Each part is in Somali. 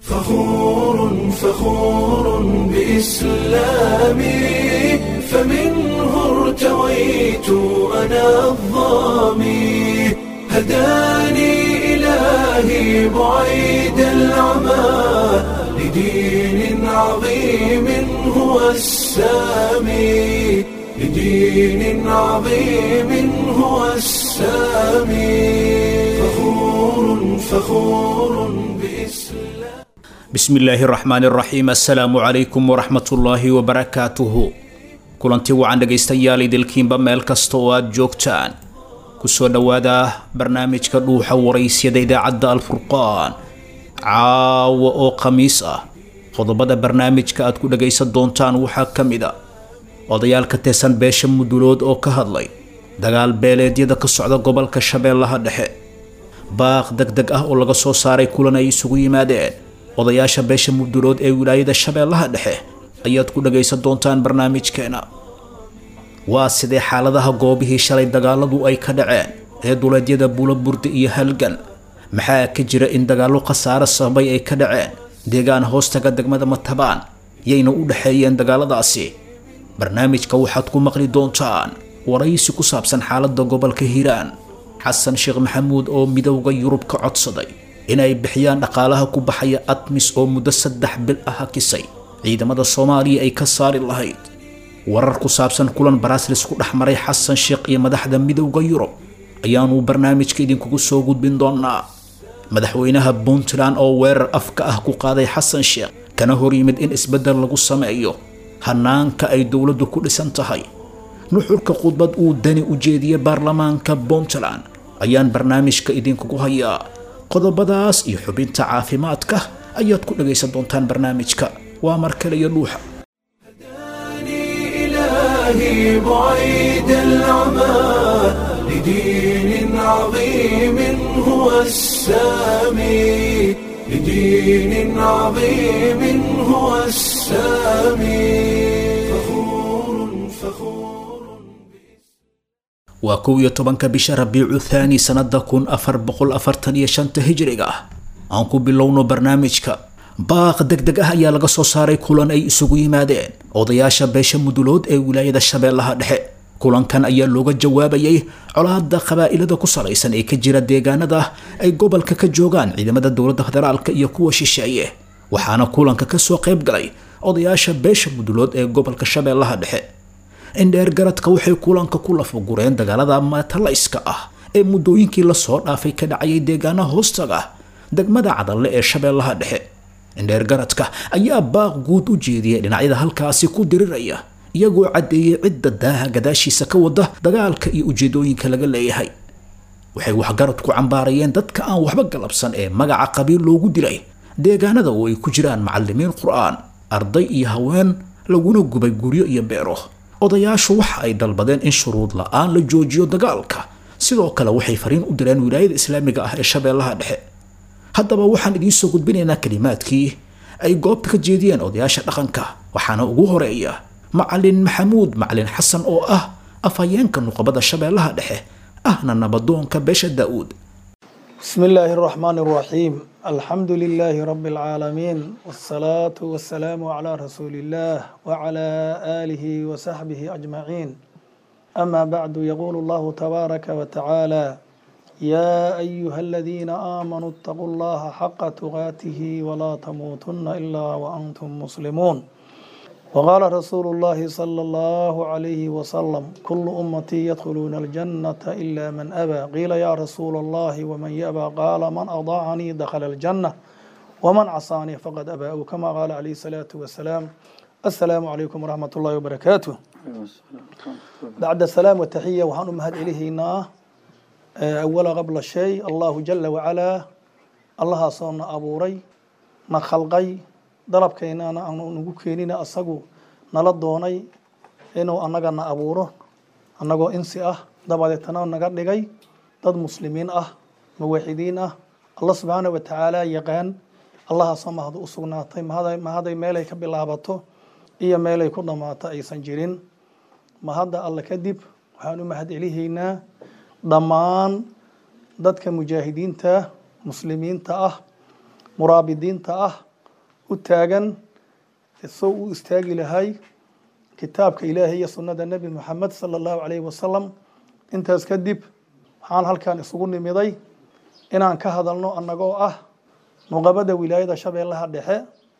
فخور فخور بإسلامي فمنه ارتويت أنا الظامي هداني إلهي بعيد العمى لدين عظيم هو السامي لدين عظيم هو السامي فخور فخور بإسلام bismillaahi raxmaan raxiim assalaamu calaykum waraxmatullaahi wabarakaatuhu kulanti wacan dhegaystayaal idilkiinba meel kasta oo aad joogtaan kusoo dhowaada barnaamijka dhuuxa waraysyada idaacadda alfurqaan caawa oo khamiis ah qodobada barnaamijka aad ku dhagaysan doontaan waxaa ka mid a odayaal ka tirsan beesha mudulood oo ka hadlay dagaal beeleedyada ka socda gobolka shabeellaha dhexe baaq deg deg ah oo laga soo saaray kulan ay isugu yimaadeen odayaasha beesha mudulood ee wilaayada shabeellaha dhexe ayaad ku dhagaysan doontaan barnaamijkeena waa sidee xaaladaha goobihii shalay dagaaladu ay ka dhaceen ee duleedyada buulaburda iyo halgan maxaa ka jira in dagaallo khasaare sababay ay ka dhaceen deegaan hoostaga degmada matabaan yayna u dhexeeyeen dagaaladaasi barnaamijka waxaad ku maqli doontaan waraysi ku saabsan xaaladda gobolka hiiraan xasan sheekh maxamuud oo midowda yurub ka codsaday inay bixiyaan dhaqaalaha ku baxaya admis oo muddo saddex bil ah hakisay ciidamada soomaaliya ay ka saari lahayd warar ku saabsan kulan baraslis ku dhex maray xasan sheekh iyo madaxda midowda yurub ayaanu barnaamijka idinkugu soo gudbin doonaa madaxweynaha puntland oo weerar afka ah ku qaaday xasan sheekh kana hor yimid in isbeddel lagu sameeyo hanaanka ay dowladdu ku dhisan tahay nuxurka khudbad uu dani u jeediyey baarlamaanka puntland ayaan barnaamijka idinkugu hayaa qodobadaas iyo xubinta caafimaadka ayaad ku dhagaysan doontaan barnaamijka waa mar kale iyo dhuuxa هداني إلهي بعيد العمى لدين عظيم هو السامي لدين عظيم هو السامي فخور فخور waa kow iyo tobanka bisha rabiicu thaani sannada kun afar boqol afartan iyo shanta hijriga ah aan ku bilowno barnaamijka baaq deg deg ah ayaa laga soo saaray kulan ay isugu yimaadeen odayaasha beesha mudulood ee wilaayada shabeellaha dhexe kulankan ayaa looga jawaabayay colaada qabaa'ilada ku salaysan ee ka jira deegaanada ay gobolka ka joogaan ciidamada dowladda federaalka iyo kuwa shisheeye waxaana kulanka kasoo qayb galay odayaasha beesha mudulood ee gobolka shabeellaha dhexe indheer garadka waxay kulanka ku lafagureen dagaalada matalayska ah ee muddooyinkii lasoo dhaafay ka dhacayay deegaanaha hoostaga degmada cadalle ee shabeellaha dhexe indheer garadka ayaa baaq guud u jeediyay dhinacyada halkaasi ku diriraya iyagoo caddeeyey cidda daaha gadaashiisa ka wada dagaalka iyo ujeedooyinka laga leeyahay waxay waxgarad ku cambaarayeen dadka aan waxba galabsan ee magaca qabiil loogu dilay deegaanada oo ay ku jiraan macalimiin qur-aan arday iyo haween laguna gubay guryo iyo beero odayaashu waxa ay dalbadeen in shuruud la-aan la joojiyo dagaalka sidoo kale waxay fariin u direen wilaayada islaamiga ah ee shabeellaha dhexe haddaba waxaan idiin soo gudbinaynaa kalimaadkii ay goobta ka jeediyeen odayaasha dhaqanka waxaana ugu horeeya macalin maxamuud macalin xasan oo ah afhayeenka nuqabada shabeellaha dhexe ahna nabadoonka beesha daa'uud بسم الله الرحمن الرحيم الحمد لله رب العالمين والصلاة والسلام على رسول الله وعلى آله وصحبه أجمعين أما بعد يقول الله تبارك وتعالى يا أيها الذين آمنوا اتقوا الله حق تقاته ولا تموتن إلا وأنتم مسلمون وقال رسول الله صلى الله عليه وسلم كل أمتي يدخلون الجنة إلا من أبى قيل يا رسول الله ومن يأبى قال من أضاعني دخل الجنة ومن عصاني فقد أبى أو كما قال عليه الصلاة والسلام السلام عليكم ورحمة الله وبركاته بعد السلام والتحية وحن أمهد إليهنا أول قبل الشيء الله جل وعلا الله صنع أبوري نخلقي dalabkeenana aanu nagu keenina asagu nala doonay inuu annagana abuuro annagoo insi ah dabadeetana naga dhigay dad muslimiin ah muwaxidiin ah allah subxaana wa tacaala yaqaan allahaasoo mahad u sugnaatay mahaday meelay ka bilaabato iyo meelay ku dhammaato aysan jirin mahadda alle kadib waxaan u mahad celihaynaa dhammaan dadka mujaahidiinta muslimiinta ah muraabidiinta ah u taagan soo u istaagi lahay kitaabka ilaahay iyo sunnada nebi moxamed sala allahu calayhi wasalam intaas kadib waxaan halkan isugu nimiday inaan ka hadalno annagoo ah nuqabada wilaayada shabeellaha dhexe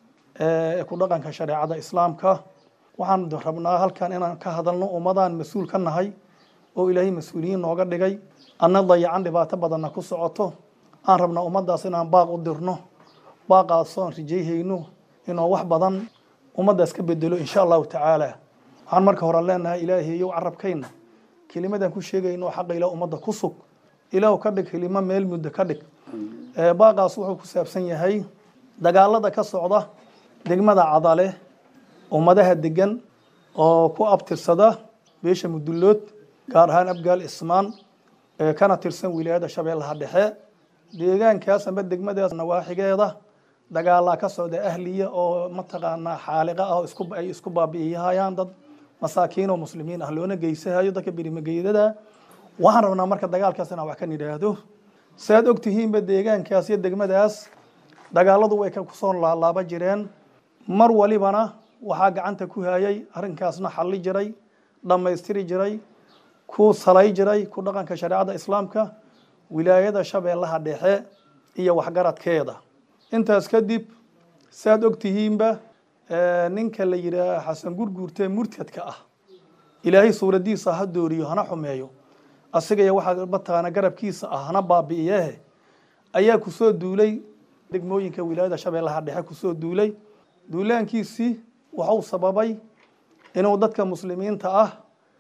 ee ku dhaqanka shareecada islaamka waxaan rabnaa halkan inaan ka hadalno ummadaan mas-uul ka nahay oo ilaahay mas-uuliyiin nooga dhigay anna dayacan dhibaato badanna ku socoto aan rabnaa ummaddaas inaan baaq u dirno baaqaasoo aan rajayhayno inuu wax badan ummaddaas ka bedelo insha allahu tacaala waxaan marka hore leenahay ilaahayow carabkayna kelimadan ku sheegayno xaqa ilaa ummadda ku sug ilaahu ka dhig kelimo meel muddo ka dhig baaqaas wuxuu ku saabsan yahay dagaalada ka socda degmada cadale ummadaha degan oo ku abtirsada beesha mudullood gaar ahaan abgaal ismaan kana tirsan wilaayada shabeellaha dhexe deegaankaas amba degmadaas nawaaxigeeda dagaalaa ka socda ahliya oo mataqaanaa xaaliqa ah oo isku ay isku baabi'iyahayaan dad masaakiin oo muslimiin ah loona geysahayo dadka berimageydada waxaan rabnaa marka dagaalkaas inaan wax ka nidhaahdo saaad ogtihiinba deegaankaas iyo degmadaas dagaaladu way kusoo laalaaba jireen mar walibana waxaa gacanta ku hayay arrinkaasna xalli jiray dhammaystiri jiray ku salay jiray ku dhaqanka shareecada islaamka wilaayada shabeellaha dhexe iyo waxgaradkeeda intaas kadib saaad ogtihiinba ninka la yidhaah xasan gurguurtee murtadka ah ilaahay suuradiisa ha dooriyo hana xumeeyo asigaya waxaa mataqaana garabkiisa ah hana baabi'iyehe ayaa kusoo duulay degmooyinka wilaayada shabeellaha dhexe kusoo duulay duulaankiisii waxuu sababay inuu dadka muslimiinta ah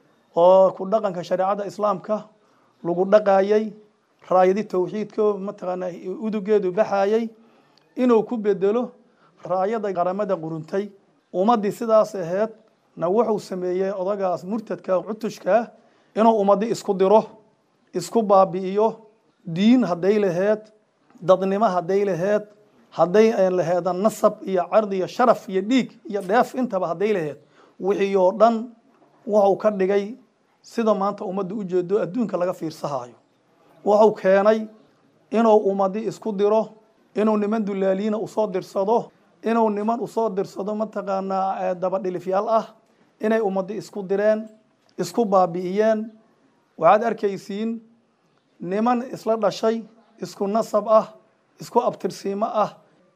oo ku dhaqanka shareecada islaamka lagu dhaqayay raayadi towxiidka mataqaanaa udugeedu baxayay inuu ku bedelo raayada qaramada quruntay ummaddii sidaas aheed na wuxuu sameeyey odagaas murtadka cutushkaa inuu ummaddi isku diro isku baabi'iyo diin hadday laheed dadnimo hadday laheed hadday laheeda nasab iyo cardi iyo sharaf iyo dhiig iyo dheef intaba hadday laheed wixii oo dhan wuxuu ka dhigay sida maanta ummadda u jeedo adduunka laga fiirsahayo wuxuu keenay inuu ummaddi isku diro inuu niman dulaaliina usoo dirsado inuu niman usoo dirsado mataqaanaa dabadhilifyaal ah inay ummaddi isku direen isku baabi'iyeen waxaad arkaysiin niman isla dhashay isku nasab ah isku abtirsiimo ah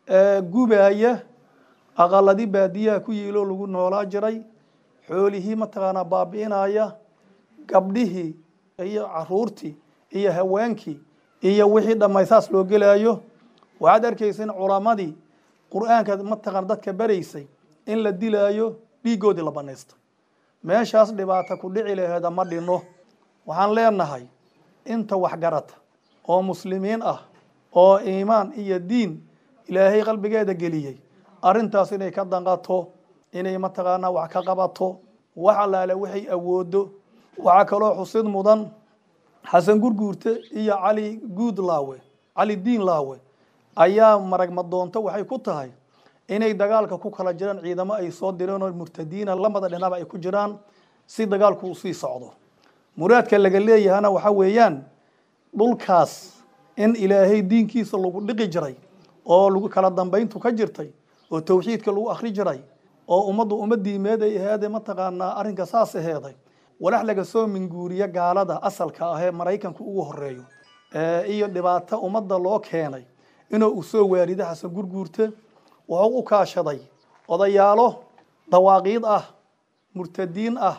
gubaaya aqaladi baadiyaha ku yiiloo lagu noolaa jiray xoolihii mataqaanaa baabi'inaya gabdhihii iyo caruurtii iyo haweenkii iyo wixii dhammaysaas loo gelaayo waxaad arkaysa in culamadii qur-aanka mataqaan dadka baraysay in la dilaayo dhiiggoodii la banaysto meeshaas dhibaata ku dhici laheeda ma dhinno waxaan leenahay inta waxgarata oo muslimiin ah oo iimaan iyo diin ilaahay qalbigeeda geliyey arrintaas inay ka danqato inay mataqaanaa wax ka qabato wax allaale waxay awoodo waxaa kaloo xusid mudan xasan gurguurte iyo cali guud laawe cali diin laawe ayaa marag madoonto waxay ku tahay inay dagaalka ku kala jiraan ciidamo ay soo direen oo murtadiina lamada dhinaba ay ku jiraan si dagaalku uu sii socdo muraadka laga leeyahana waxa weeyaan dhulkaas in ilaahay diinkiisa lagu dhiqi jiray oo lagu kala dambayntu ka jirtay oo towxiidka lagu akhri jiray oo ummaddu ummadiimeed ay aheede mataqaanaa arrinka saas aheeday walax laga soo minguuriya gaalada asalka ah ee maraykanku ugu horeeyo iyo dhibaato ummadda loo keenay inuu u soo waarido xasan gurguurte wuxuu u kaashaday odayaalo dawaaqiid ah murtadiin ah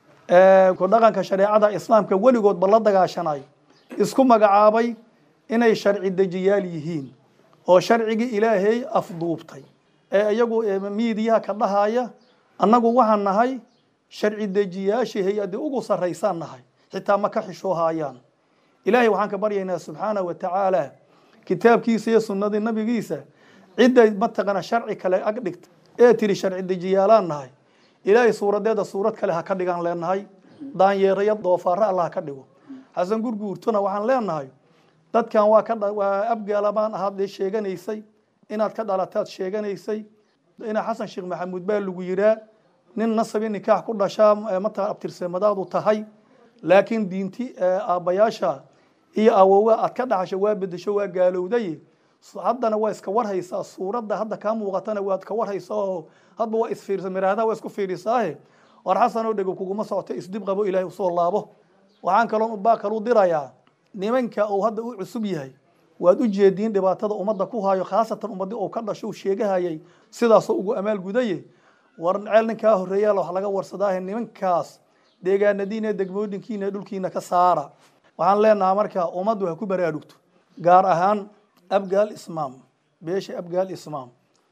ku dhaqanka shareecada islaamka weligoodba la dagaashanay isku magacaabay inay sharci dejiyaal yihiin oo sharcigii ilaahay afduubtay ee iyagu miidiyaha ka dhahaya annagu waxaan nahay sharci dejiyaashii hay-adii ugu sarraysaan nahay xitaa ma ka xishoohaayaan ilaahay waxaan ka baryaynaa subxaana wa tacaala kitaabkiisa iyo sunnadii nabigiisa cidday mataqana sharci kale ag dhigta ee tiri sharci dejiyaalaan nahay ilaahay suuradeeda suurad kale ha ka dhigaan leenahay daanyeeraya doofaara alla ha ka dhigo xasan gurguurtuna waxaan leenahay dadkan waa ka waa abgaalabaan ahaad ee sheeganaysay inaad ka dhalataad sheeganaysay ina xasan sheekh maxamuud baa lagu yiraa nin nasabi nikaax ku dhashaa mataqan abtirsamadaadu tahay laakiin diinti aabbayaasha iyo awowa aad ka dhaxasho waa bedesho waa gaalowday haddana waa iska warhaysaa suuradda hadda kaa muuqatana waad ka warhaysaa oo hadba waa isfiirsa miraahdaha waa isku fiirisaahe war xasanoo dhego kuguma socoto isdib qabo ilaahay usoo laabo waxaan kaloon baa kalu dirayaa nimanka uu hadda u cusub yahay waad u jeediin dhibaatada ummadda ku hayo khaasatan ummadii uu ka dhasho uu sheegahayay sidaasoo ugu amaal gudaye war ceel ninkaa horreeyaal wax laga warsadaahe nimankaas deegaanadiina degmooyinkiina dhulkiina ka saara waxaan leenahaa marka ummaddu ha ku baraarugto gaar ahaan abgaal ismaam beesha abgaal ismaam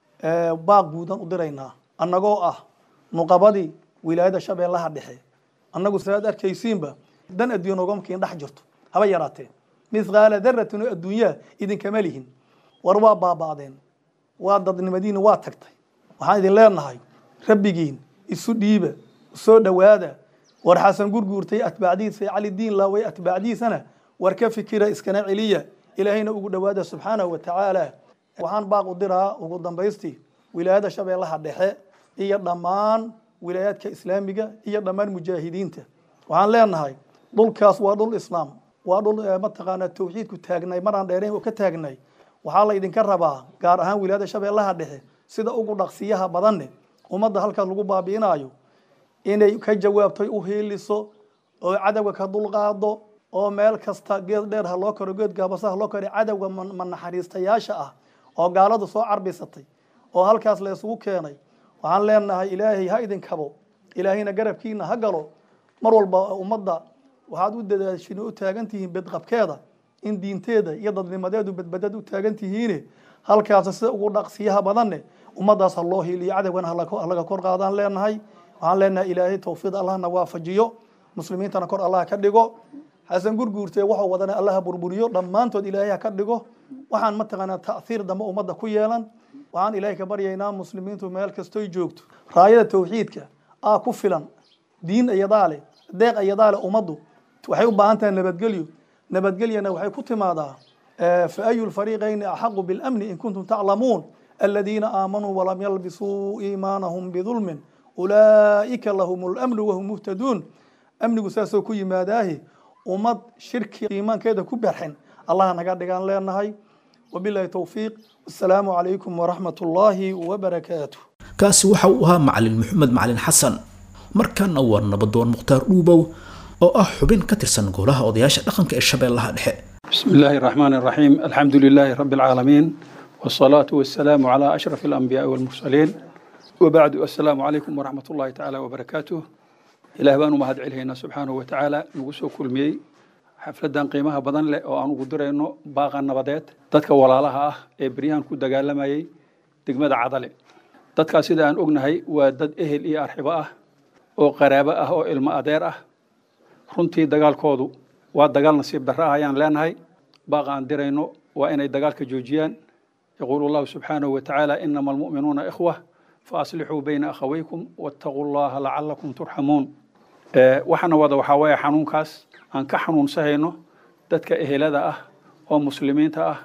baaq guudan u diraynaa annagoo ah nuqabadii wilaayada shabeellaha dhexe annagu sidaad arkaysiinba dan adduun ogamkiin dhex jirto haba yaraatee mithqaala daratin oo adduunyaa idinkama lihin war waa baaba'deen waa dadnimadiina waa tagtay waxaan idin leenahay rabbigiin isu dhiiba soo dhowaada war xasan gurguurtay atbaacdiisa cali diin laaway atbaacdiisana war ka fikira iskana celiya ilaahayna ugu dhowaada subxaanahu wa tacaala waxaan baaq u diraa ugu dambaystii wilaayada shabeellaha dhexe iyo dhammaan wilaayaadka islaamiga iyo dhammaan mujaahidiinta waxaan leenahay dhulkaas waa dhul islaam waa dhul mataqaanaa tawxiidku taagnay maraan dheerayn oo ka taagnay waxaa la idinka rabaa gaar ahaan wilaayada shabeellaha dhexe sida ugu dhaqsiyaha badanne ummadda halkaas lagu baabi'inayo inay ka jawaabtoy u hiiliso oo cadowga ka dulqaado oo meel kasta geed dheer ha loo karo geed gaabasa ha loo karo cadowga manaxariistayaasha ah oo gaaladu soo carbisatay oo halkaas la isugu keenay waxaan leenahay ilaahay ha idin kabo ilaahayna garabkiina ha galo mar walba ummadda waxaad u dadaashin u taagan tihiin bedqabkeeda in diinteeda iyo dadnimadeedu badbadad u taagan tihiine halkaas sida ugu dhaqsiyaha badanne ummaddaas ha loo hiiliyo cadowgana halaga kor qaadaan leenahay waxaan leenahay ilaahay tawfiiq allahna waafajiyo muslimiintana kor allah ka dhigo xasan gurguurtee waxuu wadana allaha burburiyo dhammaantood ilaahay ha ka dhigo waxaan mataqaanaa ta'hiir dambe ummadda ku yeelan waxaan ilaahay ka baryaynaa muslimiintu meel kastoy joogto raayada tawxiidka aa ku filan diin iyadaa leh deeq iyadaa leh ummaddu waxay u baahan tahay nabadgelyo nabadgelyana waxay ku timaadaa fa ayu lfariiqayni axaqu bilamni in kuntum taclamuun aladiina aamanuu walam yalbisuu iimaanahum bidulmin ulaa'ika lahum lamnu wahum muhtaduun amnigu saasoo ku yimaadaahi ummad shirki iimaankeeda ku barxin allah naga dhigaan leenahay wabilahi towfiiq wasalaamu calaykum waraxmat ullaahi wabarakaatu kaasi waxa uu ahaa macalin maxamed macalin xasan markaana waa nabadoon mukhtaar dhuubow oo ah xubin ka tirsan golaha odayaasha dhaqanka ee shabeellaha dhexe بسم الله الرحمن الرحيم الحمد لله رب العالمين والصلاة والسلام على أشرف الأنبياء والمرسلين وبعد السلام عليكم ورحمة الله تعالى وبركاته إله بانو مهد علينا سبحانه وتعالى نقصو كل مي xafladan qiimaha badan leh oo aan ugu dirayno baaqa nabadeed dadka walaalaha ah ee beryahan ku dagaalamayay degmada cadale dadkaas sida aan ognahay waa dad ehel iyo arxibo ah oo qaraabo ah oo ilmo adeer ah runtii dagaalkoodu waa dagaal nasiib darro ah ayaan leenahay baaqa aan dirayno waa inay dagaalka joojiyaan yaquulu allahu subxaanahu watacaala inama almu'minuuna ikhwa faaslixuu bayna akhawaykum wattaquu llaha lacalakum turxamuun waxaana wada waxaa weeye xanuunkaas aan ka xanuunsahayno dadka ehelada ah oo muslimiinta ah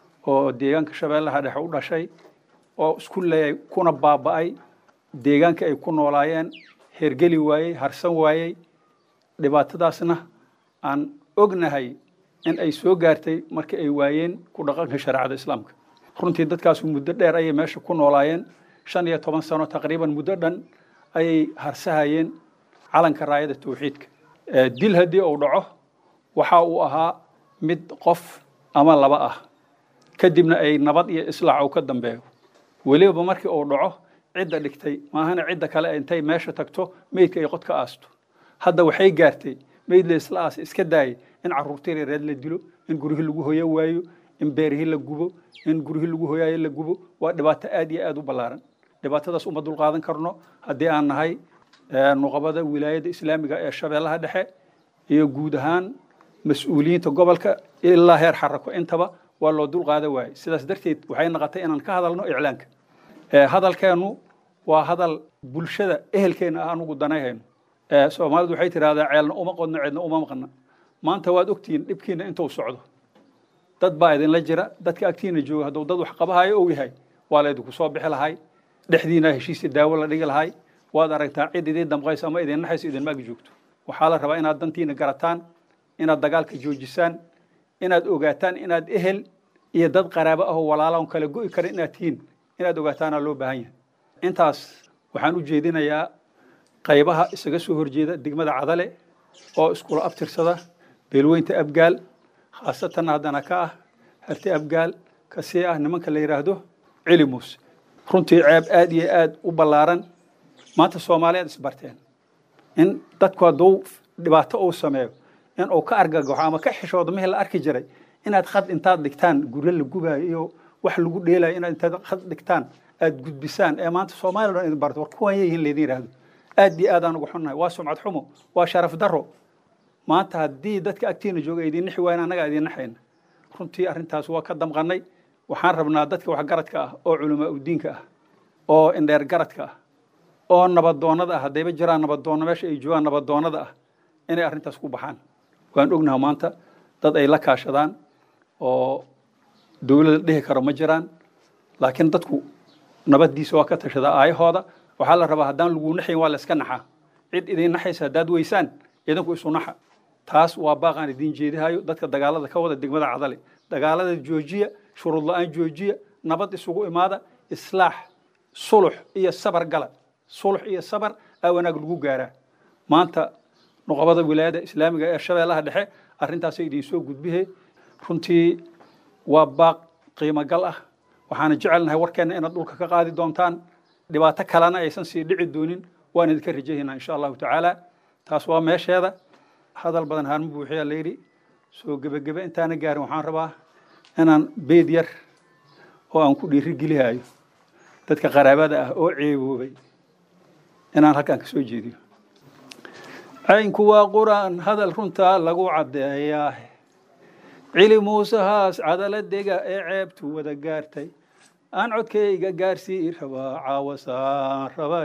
oo deegaanka shabeellaha dhexe u dhashay oo isku leeyay kuna baaba'ay deegaanka ay ku noolaayeen hergeli waayey harsan waayey dhibaatadaasna aan ognahay in ay soo gaartay markii ay waayeen ku dhaqanka shareecada islaamka runtii dadkaasu muddo dheer ayay meesha ku noolaayeen shan iyo toban sano taqriiban muddo dhan ayay harsahayeen calanka raayada tawxiidka dil haddii uu dhaco waxa uu ahaa mid qof ama laba ah kadibna ay nabad iyo islaac uu ka dambeeyo weliba markii uu dhaco cidda dhigtay maahana cidda kale intay meesha tagto meydka ay qod ka aasto hadda waxay gaartay meyd la isla aas iska daayay in carruurtii reereed la dilo in guryihii lagu hoyo waayo in beerihii la gubo in guryihii lagu hoyaayo la gubo waa dhibaato aad iyo aad u ballaaran dhibaatadaas uma dulqaadan karno haddii aan nahay nuqabada wilaayadda islaamiga ee shabeellaha dhexe iyo guud ahaan mas-uuliyiinta gobolka ilaa heer xarako intaba waa loo dulqaada waayey sidaas darteed waxay noqotay inaan ka hadalno iclaanka hadalkeennu waa hadal bulshada ehelkeena ah anugu danayhayno soomaalidu waxay tidhahdaa ceelna uma qodno ceedna uma maqna maanta waad ogtihiin dhibkiina intuu socdo dad baa idinla jira dadka agtiina jooga hadduu dad wax qabahayo ou yahay waa laydinku soo bixi lahay dhexdiina heshiisa daawo la dhigi lahay waad aragtaa cid idin damqaysa ama idin naxaysa idinma ag joogto waxaa la rabaa inaad dantiina garataan inaad dagaalka joojisaan inaad ogaataan inaad ehel iyo dad qaraabo ah oo walaala on kala go'i kara inaad tihiin inaad ogaataana loo baahan yahay intaas waxaan u jeedinayaa qaybaha isaga soo horjeeda degmada cadale oo iskula abtirsada beelweynta abgaal khaasatanna haddana ka ah harti abgaal kasii ah nimanka la yidhaahdo celi muuse runtii ceeb aad iyo aad u ballaaran maanta soomaaliyaad isbarteen in dadku hadduu dhibaato uu sameeyo in uu ka argagaxo ama ka xishoodo mihii la arki jiray inaad khad intaad dhigtaan guryo la gubaayo iyo wax lagu dheelayo inaad intaad khad dhigtaan aad gudbisaan ee maanta soomaaliya dhan idin barto war kuwan yihiin laydin yidhaahdo aad iyo aad aan ugu xunnahay waa sumcad xumo waa sharaf darro maanta haddii dadka agtiina jooga ay idin nixi waayeen annaga idin naxayna runtii arrintaas waa ka damqannay waxaan rabnaa dadka waxgaradka ah oo culamaa udiinka ah oo indheer garadka ah oo nabadoonnada ah haddayba jiraan nabadoonno meesha ay joogaan nabadoonnada ah inay arrintaas ku baxaan waan ognaha maanta dad ay la kaashadaan oo dowladda dhihi karo ma jiraan laakiin dadku nabaddiisa waa ka tashadaa aayahooda waxaa la rabaa haddaan lagu naxayn waa la iska naxaa cid idin naxaysa haddaad weysaan idinku isu naxa taas waa baaqaan idiin jeedihayo dadka dagaalada ka wada degmada cadale dagaalada joojiya shuruud la-aan joojiya nabad isugu imaada islaax sulux iyo sabar gala sulux iyo sabar aa wanaag lagu gaaraa maanta nuqabada wilaayada islaamiga ee shabeellaha dhexe arrintaasay idiin soo gudbihe runtii waa baaq qiimo gal ah waxaana jecelnahay warkeenna inaad dhulka ka qaadi doontaan dhibaato kalena aysan sii dhici doonin waan idinka rajahaynaa insha allahu tacaala taas waa meesheeda hadal badan haarma buuxiyaa layidhi soo gebagebe intaana gaarin waxaan rabaa inaan beed yar oo aan ku dhiirigelihayo dadka qaraabada ah oo ceeboobay inaan halkaan ka soo jeediyo caynku waa qur-aan hadal runtaa lagu caddeeyaa cili muusehaas cadaladega ee ceebtu wada gaartay aan codkayga gaarsii rabaa caawasaan raba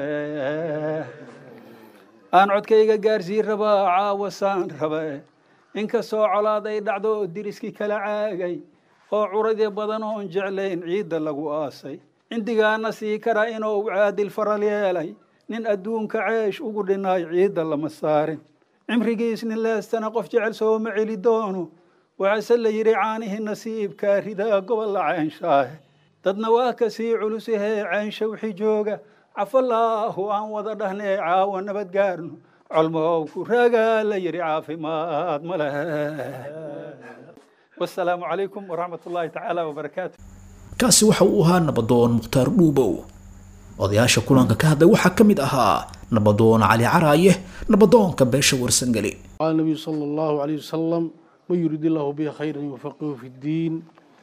aan codkayga gaarsii rabaa caawasaan raba inkastoo colaaday dhacdo oo diriskii kala caagay oo curadii badan oon jeclayn ciidda lagu aasay cindigaana sii kara inuu caadil faral yeelay nin adduunka ceesh ugu dhinaay ciidda lama saarin cimrigiis nin leestana qof jecel sooma celi doono waxaase la yidhi caanihii nasiibkaa ridaa gobol la ceenshaahe dadna waa ka sii culusahee ceensha wixii jooga cafalaahu aan wada dhahnee caawa nabad gaarno colmow ku raagaa la yidhi caafimaad ma lehe wasalaamu calaykum waraxmat ullaahi tacaala wabarakaatu kaasi waxa uu ahaa nabadoon mukhtaar dhuubow odayaasha kulanka ka hadlay waxaa ka mid ahaa nabadoon cali caraaye nabadoonka beesha warsangeli قال النبي صلى الله عليه وسلم من يريد الله به خيرا يفقهه في الدين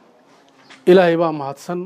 إلهي baa mahadsan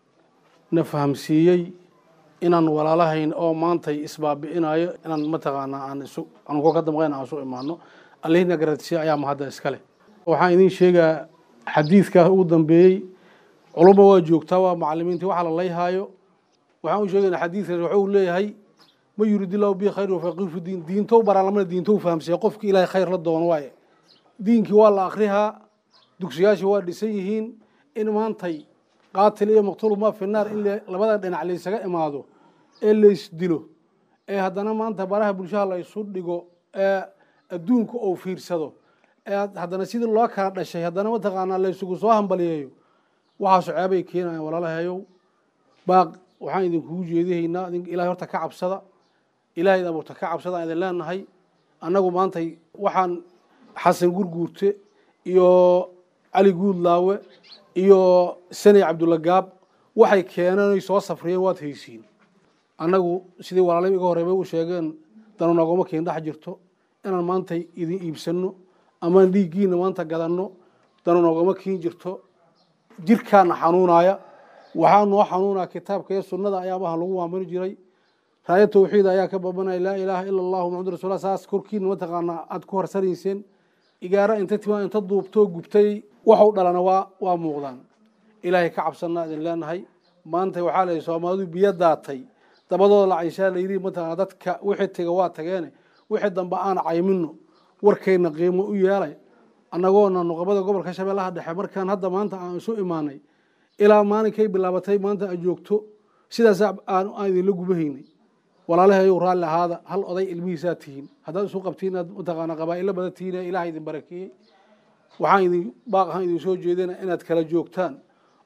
na fahamsiiyey inaan walaalahayn oo maantay isbaabi'inayo inaan mataqaanaa aan isu anugu ka damqayn aan isu imaano allihina garadsiya ayaa mahadda iskale waxaan idiin sheegaa xadiidka ugu dambeeyey culumma waa joogtaa waa macalimiintii waxa la layhaayo waxaan u sheegaynaa xadiidkaas wuxuu leeyahay ma yurid illahu bi khayr wafaqihu fi diin diintow baraalamana diintow fahamsiya qofkii ilaahay khayr la doono waaye diinkii waa la akrihaa dugsiyaashii waa dhisan yihiin in maantay qaatil iyo maqtuul ma fi naar in labada dhinac laysaga imaado ee laysdilo ee haddana maanta baraha bulshada la isu dhigo ee adduunka uu fiirsado ee haddana sidii loo kala dhashay haddana mataqaanaa laysugu soo hambaliyeeyo waxaasu ceebay keenayaan walaalahayow baaq waxaan idinkugu jeedihaynaa ilahay horta ka cabsada ilaahay abuurta ka cabsada aan idin leenahay annagu maantay waxaan xasan gurguurte iyo cali guudlaawe iyo sanay cabdulla gaab waxay keeneen soo safriyeen waad haysiin annagu sidii walaalay iga horreybay u sheegeen danu nagoma keen dhex jirto inaan maanta idin iibsanno amaan dhiiggiina maanta gadanno danu nagoma keen jirto jirkaana xanuunaya waxaa noo xanuunaa kitaabka iyo sunnada ayaa maha lagu maamuli jiray raaya tawxiid ayaa ka babanaya laa ilaaha ila allahu maxamadu rasulla saas korkiina mataqaanaa aada ku harsanayseen igaara inta timaa inta duubtoo gubtay waxu dhalana waa waa muuqdaan ilaahay ka cabsanaa idin leenahay maanta waxaa la soomaalidu biyo daatay dabadooda la cayshaa layidhi mataqaana dadka wixii taga waa tageene wixii dambe aan caymino warkayna qiimo u yeelay annagoona nuqabada gobolka shabeellaha dhexe markaan hadda maanta aan isu imaanay ilaa maalinkay bilaabatay maanta aad joogto sidaas aan idinla gubahaynay walaalahayow raalli ahaada hal oday ilmihiisaa tihiin haddaad isu qabtiin aad mataqaana qabaa'ilo badan tihiin ilaah idin barakeeyey waxaan idin baaq ahaan idin soo jeedina inaad kala joogtaan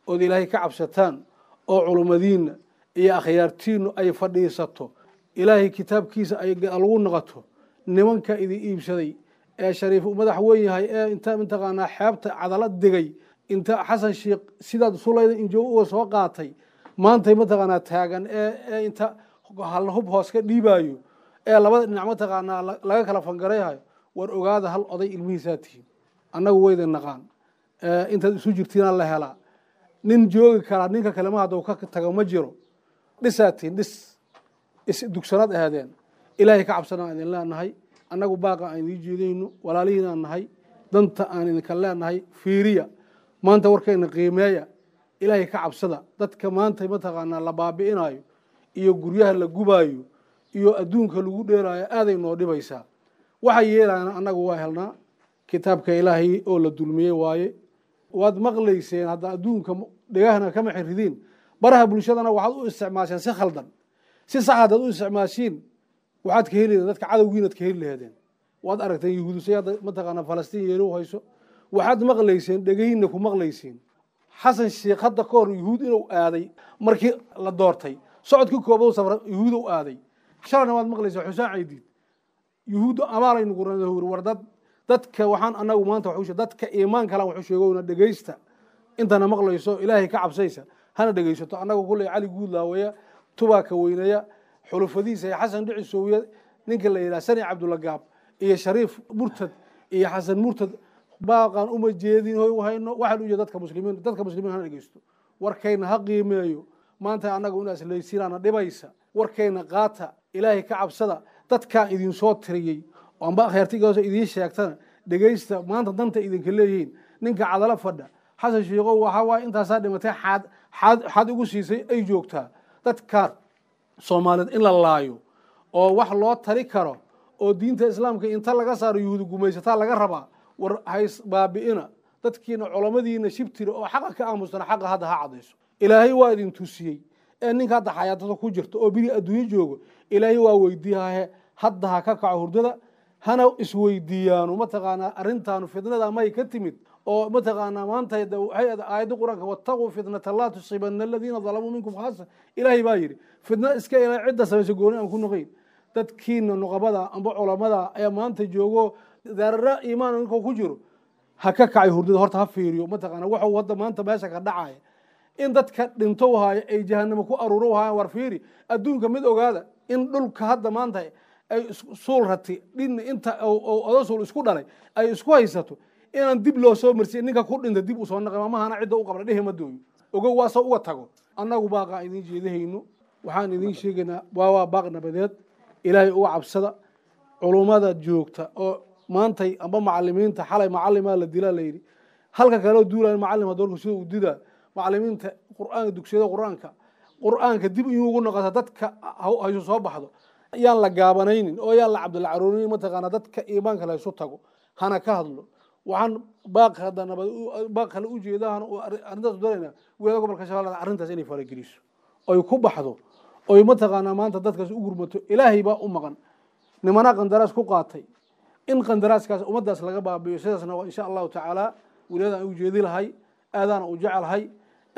ood ilaahay ka cabsataan oo culummadiinna iyo akhyaartiinnu ay fadhiisato ilaahay kitaabkiisa ay lagu noqoto nimanka idin iibsaday ee shariif madax weyn yahay ee inta mataqaanaa xeebta cadala digay inta xasan sheikh sidaad sulayda injo uga soo qaatay maantay mataqaanaa taagan ee ee inta hal hub hoos ka dhiibaayo ee labada dhinac mataqaanaa laga kala fangarayhayo war ogaada hal oday ilmihiisaa tihiin annagu wayda naqaan intaad isu jirtiina la helaa nin joogi karaa ninka kalema hadduu ka tago ma jiro dhisaa tihiin dhis isdugsanaad ahaadeen ilaahay ka cabsanaa idin leenahay annagu baaqa aan idiin jeedayno walaalihiinaan nahay danta aan idinka leenahay fiiriya maanta warkayna qiimeeya ilaahay ka cabsada dadka maanta mataqaanaa la baabi'inayo iyo guryaha la gubaayo iyo adduunka lagu dheeraayo aaday noo dhibaysaa waxay yeelayaan annagu waa helnaa kitaabka ilaahay oo la dulmiyey waaye waad maqlayseen hadda adduunka dhegahana kama xiridiin baraha bulshadana waxaad u isticmaasheen si khaldan si sax haddaad u isticmaashiin waxaad ka heli dadka cadowgiinaad ka heli laheedeen waad aragteen yahuudisay hadda mataqaanaa falastiin yeelo hayso waxaad maqlayseen dhegahiinna ku maqlaysiin xasan sheikh hadda ka hor yahuud inuu aaday markii la doortay socodkii koobad safra yahuud u aaday shalayna waad maqlayseen xusaan caydiid yahuudda amaalaynu guranahuri war dad dadka waxaan anagu maanta waxu dadka iimaan kalan waxu sheegowna dhegaysta intana maqlayso ilaahay ka cabsaysa hana dhegaysato annagu kulley cali guudlaawaya tubaaka weynaya xulufadiisa iyo xasan dhici soowiya ninka la yidhaha sani cabdulagaab iyo shariif murtad iyo xasan murtad baaqaan uma jeedin hayno waxaan u jeeda dadka muslimiin dadka muslimiin hana dhegeysto warkayna ha qiimeeyo maanta annaga in aslaysiinaana dhibaysa warkayna qaata ilaahay ka cabsada dadkaan idin soo tiriyey amba akhyaartigaas idiin sheegtana dhegeysta maanta danta idinka leeyihiin ninka cadalo fadha xasan sheikow waxaa waaye intaasaa dhimatay xaad xaad xaad ugu siisay ay joogtaa dadkaan soomaaliyeed in la laayo oo wax loo tali karo oo diinta islaamka inta laga saaro yuhuudi gumaysataa laga rabaa war hays baabi'ina dadkiina culammadiina shibtira oo xaqa ka aamustana xaqa hadda ha cadayso ilaahay waa idin tusiyey ee ninka hadda xayaatada ku jirta oo biri adduunyo joogo ilaahay waa weydiiyahe hadda ha ka kaco hurdada hana isweydiiyaano mataqaanaa arrintaanu fitnada may ka timid oo mataqaanaa maanta waxay aayadda qur-aanka wattaquu fitnata laa tusiibana aladiina dalamuu minkum khaasa ilaahay baa yidhi fitna iska ilaa cidda samaysa gooni aan ku noqayn dadkiina nuqabada amba culamada ee maanta joogo daarara iimaan ninkuu ku jiro ha ka kacay hurdada horta ha fiiriyo mataqaana waxuu hadda maanta meesha ka dhacaya in dadka dhinto haayo ay jahanamo ku aruuro haayaan war fiiri adduunka mid ogaada in dhulka hadda maanta ay suul rati dhin inta odo suul isku dhalay ay isku haysato inaan dib loo soo marsiya ninka ku dhinta dib usoo naqi mahana cidda u qabla dhehe ma dooyo ogow waasoo uga tago annagu baaqaan idiin jeedahayno waxaan idiin sheegaynaa waa waa baaq nabadeed ilaahay uga cabsada culummada joogta oo maantay amba macalimiinta xalay macalimaa la dilaa layidhi halka kaleo duulaya macalin hadoorku sida uu didaa macalimiinta qur'aanka dugsiyada qur'aanka qur'aanka dib in ugu noqota dadka haysu soo baxdo yaan la gaabanaynin oo yaan la cabdilla caruurin mataqaana dadka iimaanka la isu tago hana ka hadlo waxaan baaq hadda nabad baaq kale u jeedaan arrintaas doonayna wiilada gobolka shabeellada arrintaas inay farageliso oy ku baxdo oy mataqaanaa maanta dadkaas u gurmato ilaahay baa u maqan nimanaa qandaraas ku qaatay in qandaraaskaas ummaddaas laga baabiyo sidaasna waa insha allahu tacaala wiiladaan u jeedi lahay aadaana u jecelahay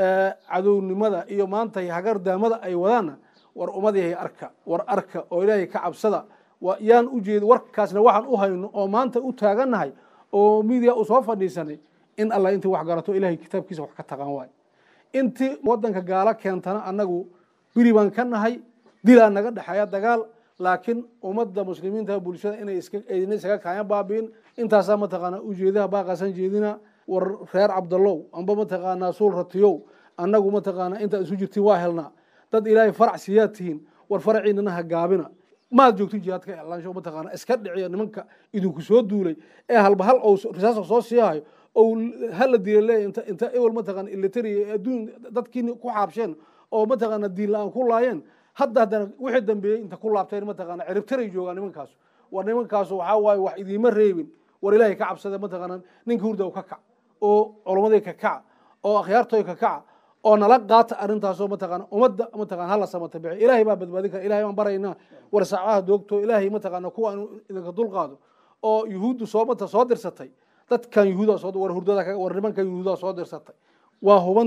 cadownimada iyo maanta hagardaamada ay wadaanna war ummadihay arka war arka oo ilaahay ka cabsada yaan u jeedi warkaasna waxaan u hayno oo maanta u taagannahay oo midiya u soo fadhiisanay in allah intii wax garato ilahay kitaabkiisa wax ka taqaan waay intii wadanka gaalo keentana annagu biri baan ka nahay dilaa naga dhexeeya dagaal laakiin ummadda muslimiinta bulshada inay idina isaga kaaya baabi'in intaasaa mataqaanaa ujeedaha baaqaasaan jeedina war reer cabdallow amba mataqaanaa suul ratiyow annagu mataqaanaa intaad isu jirtiin waa helnaa dad ilaahay farac siiyaad tihiin war faraciinana ha gaabina maad joogtin jihaadka iclaansho mataqaana iska dhiciya nimanka idinku soo duulay ee halba hal ou risaasa soo siihayo ou hala dila leeya inta inta ewel mataqaana ilitariya adduun dadkiini ku xaabsheen oo mataqaana diin la-aan ku laayeen hadda haddana wixii dambeeyey inta ku laabteen mataqaana ciribtaray joogaan nimankaasu war nimankaasu waxaa waaye wax idiima reebin war ilaahay ka cabsada mataqaana ninka hurda ka kac oo culamadii ka kaca oo akhyaartoy ka kaca oo nala qaata arrintaasoo mataqaana ummadda mataqana hala samata bixi ilaahay baa badbaadin kara ilahay baan baraynaa war saacaha doogto ilaahay mataqaana kuwa inu idinka dulqaado oo yuhuuddu soo mata soo dirsatay dadkan yuhuuda soo war hurdada war nimankan yuhuuda soo dirsatay waa huban tahay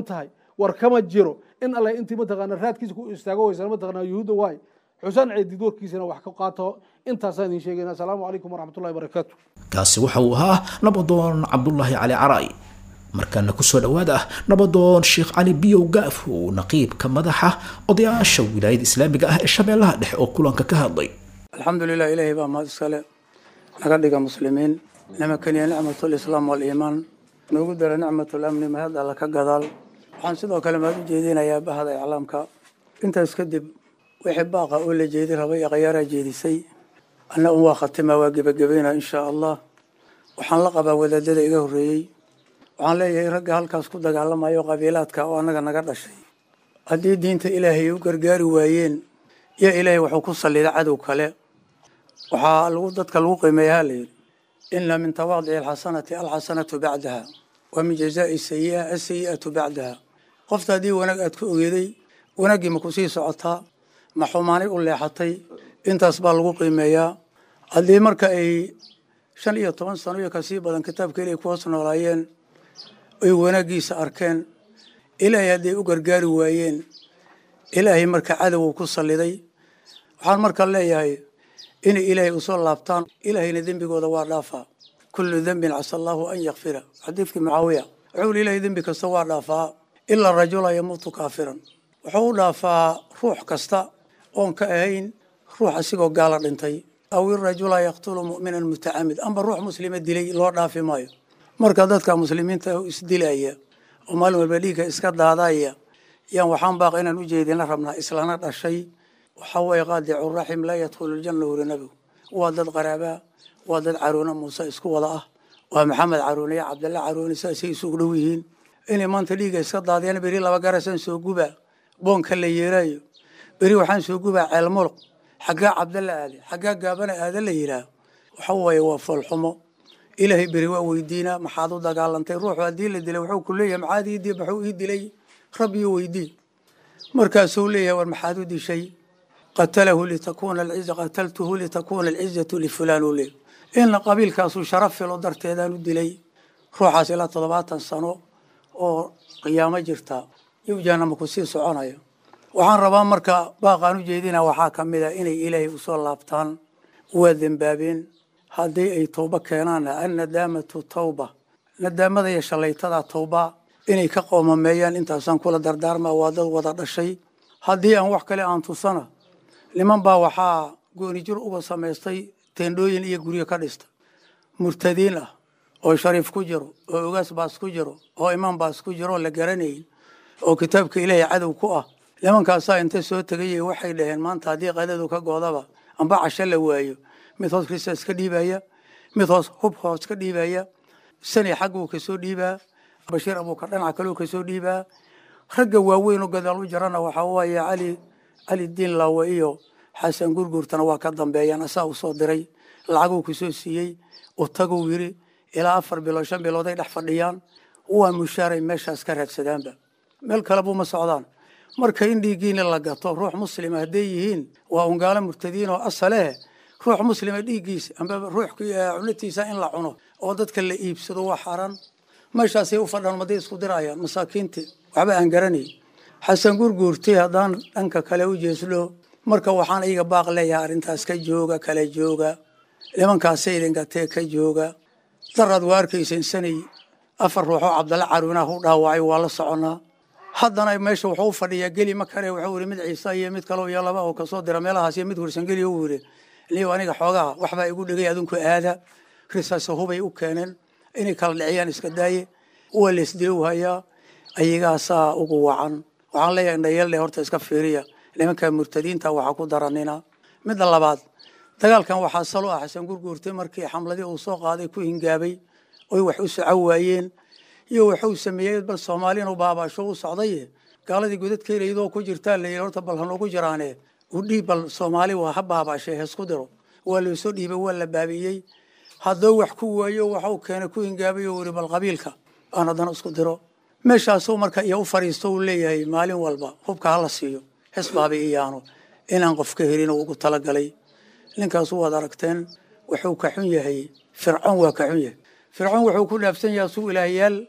war kama jiro in alle intii mataqaana raadkiisa ku istaago waysan mataqaana yuhuudda waay xusaan ceedid warkiisana wax ka qaato intaasaan idin sheegayna asalaamu calaykum waraxmatullahi barakaatu kaasi waxa uu ahaa nabadoon cabdulaahi cali caray markaana kusoo dhowaada nabadoon sheekh cali biyow gaafow naqiibka madaxa odayaasha wilaayada islaamiga ah ee shabeellaha dhexe oo kulanka ka hadlay alxamdu lilah ilaahay baa mahad iskale naga dhiga muslimiin nimakaniya nicmatulislaam waliimaan noogu dara nicmatulamni mahad alla ka gadaal waxaan sidoo kale mahad u jeedinayaa bahda iclaamka intaas kadib wixii baaqa oo la jeedi rabay akhayaaraa jeedisay anna un waa khatima waa gebagabayna inshaa allah waxaan la qabaa wadaadada iga horreeyey waxaan leeyahay ragga halkaas ku dagaalamayo qabiilaadka oo annaga naga dhashay haddii diinta ilaahay u gargaari waayeen iyo ilaahay wuxuu ku sallida cadow kale waxaa lagu dadka lagu qiimeeyaa la yidhi ina min tawaadici alxasanati alxasanatu bacdaha wa min jazaai sayi'a asayi'atu bacdaha qofta haddii wanaag aad ku ogeeday wanaaggii ma ku sii socotaa ma xumaanay u leexatay intaas baa lagu qiimeeyaa haddii marka ay shan iyo toban sano iyo kasii badan kitaabka ilaahay ku hoos noolaayeen ay wanaaggiisa arkeen ilaahay hadday u gargaari waayeen ilaahay marka cadowgu ku salliday waxaan marka leeyahay inay ilaahay usoo laabtaan ilaahayna dembigooda waa dhaafaa kullu dembin casa allaahu an yakfira xadiidkii mucaawiya wuxuu i ilahay dembi kasta waa dhaafaa ilaa rajula yamuutu kaafiran wuxuu u dhaafaa ruux kasta oon ka ahayn ruux asigoo gaala dhintay aw irajula yaqtulu mu'minan mutacamid amba ruux muslima dilay loo dhaafi maayo marka dadka muslimiinta isdilaya oo maalin walba dhiigga iska daadaya yaan waxaan baaqa inaan u jeedina rabnaa islana dhashay waxaa waye qaadicu raxim laa yadkhulu ljanna wuri nabigu waa dad qaraabaa waa dad caruuna muuse isku wada ah waa maxamed caruune iyo cabdalla caruune saasay isugu dhow yihiin inay maanta dhiigga iska daadiyaan beri laba garasaan soo gubaa boonka la yeeraayo beri waxaan soo gubaa ceelmuluq xaggaa cabdalla aade xaggaa gaabana aada la yidhaah waxa waaye waa foolxumo ilaahay beri waa weydiinaa maxaad u dagaalantay ruuxu haddii la dilay wuxuu ku leeyahay maxaad ii di maxuu ii dilay rabbiyo weydii markaasuu leeyahay war maxaad u dishay qatalahu litakuna alciza qataltuhu litakuna alcizatu lifulaan uu leeyahy in qabiilkaasu sharaf filo darteedaan u dilay ruuxaas ilaa toddobaatan sano oo qiyaamo jirta yow jahanama ku sii soconaya waxaan rabaa marka baaqaan u jeedina waxaa ka mid a inay ilaahay usoo laabtaan waa dembaabeen haddii ay towbo keenaanna annadaamatu tawba nadaamada iyo shallaytada towba inay ka qoomameeyaan intaasaan kula dardaarmaa waa dad wada dhashay haddii aan wax kale aan tusana niman baa waxaa goonijir uga samaystay teendhooyin iyo guryo ka dhista murtadiin ah oo shariif ku jiro oo ogaas baas ku jiro oo imaan baas ku jiro oo la garanayn oo kitaabka ilaahay cadow ku ah nimankaasaa inta soo tegayay waxay dhaheen maanta haddii qadadu ka goodaba amba casho la waayo mid hoos kristaas ka dhiibaya mid hoos hub hoos ka dhiibaya sani xagguu kasoo dhiibaa bashiir abuukar dhinaca kaleu kasoo dhiibaa ragga waaweyn oo gadaal u jirana waxaa waaye cali cali diin laawe iyo xasan gurgurtana waa ka dambeeyaan asaa u soo diray lacaguu kasoo siiyey utaguu yiri ilaa afar bilood shan bilood ay dhex fadhiyaan waa mushaaray meeshaas ka raadsadaanba meel kale buma socdaan marka in dhiiggiina la gato ruux muslima hadday yihiin waa ungaalo murtadiin oo asale ruux muslima dhiiggiisa amba ruux cunatiisa in la cuno oo dadka la iibsado waa xaaraan meeshaasay u fadhaan maday isku dirayaan masaakiintii waxba aan garanay xasan gurguurtay haddaan dhanka kale u jeeslo marka waxaan iyaga baaq leeyahay arrintaas ka jooga kala jooga nimankaasay idingatee ka jooga daraad waa arkaysan sanay afar ruuxoo cabdalla caruunaha u dhaawacay waa la soconaa haddana meesha wuxuu u fadhiyaa geli ma kare wuxuu yidhi mid ciise iyo mid kaleo iyo laba oo kasoo dira meelahaas iyo mid hursangeli uu yidhi niyo aniga xoogaha waxbaa igu dhigay adinku aada risaasa hubay u keeneen inay kala dhiciyaan iska daaye waa laisdilow hayaa ayagaasaa ugu wacan waxaan leeyahay indhayeelde horta iska fiiriya nimanka murtadiinta waxaa ku daranina midda labaad dagaalkan waxaa salo ah xasan gurguurtay markii xamladii uu soo qaaday ku hingaabay oy wax u soco waayeen iyo waxuu sameeyey bal soomaali inuu baabaasho u socday gaaladii godadkeelaydoo ku jirtaa la yidhi horta bal hanoogu jiraane u dhiib bal soomaali waa ha baabaashay heesku diro waa loosoo dhiibay waa la baabi'iyey haddoo wax ku waayo waxuu keenay ku hingaabay oo wiri bal qabiilka aan haddana isku diro meeshaasuu marka iyo u fadhiisto uu leeyahay maalin walba hubka hala siiyo hesbaabi iyaano inaan qof ka helin ugu talagalay ninkaasu waad aragteen wuxuu ka xun yahay fircoon waa ka xun yahay fircoon wuxuu ku dhaafsan yahay suu ilaahyaal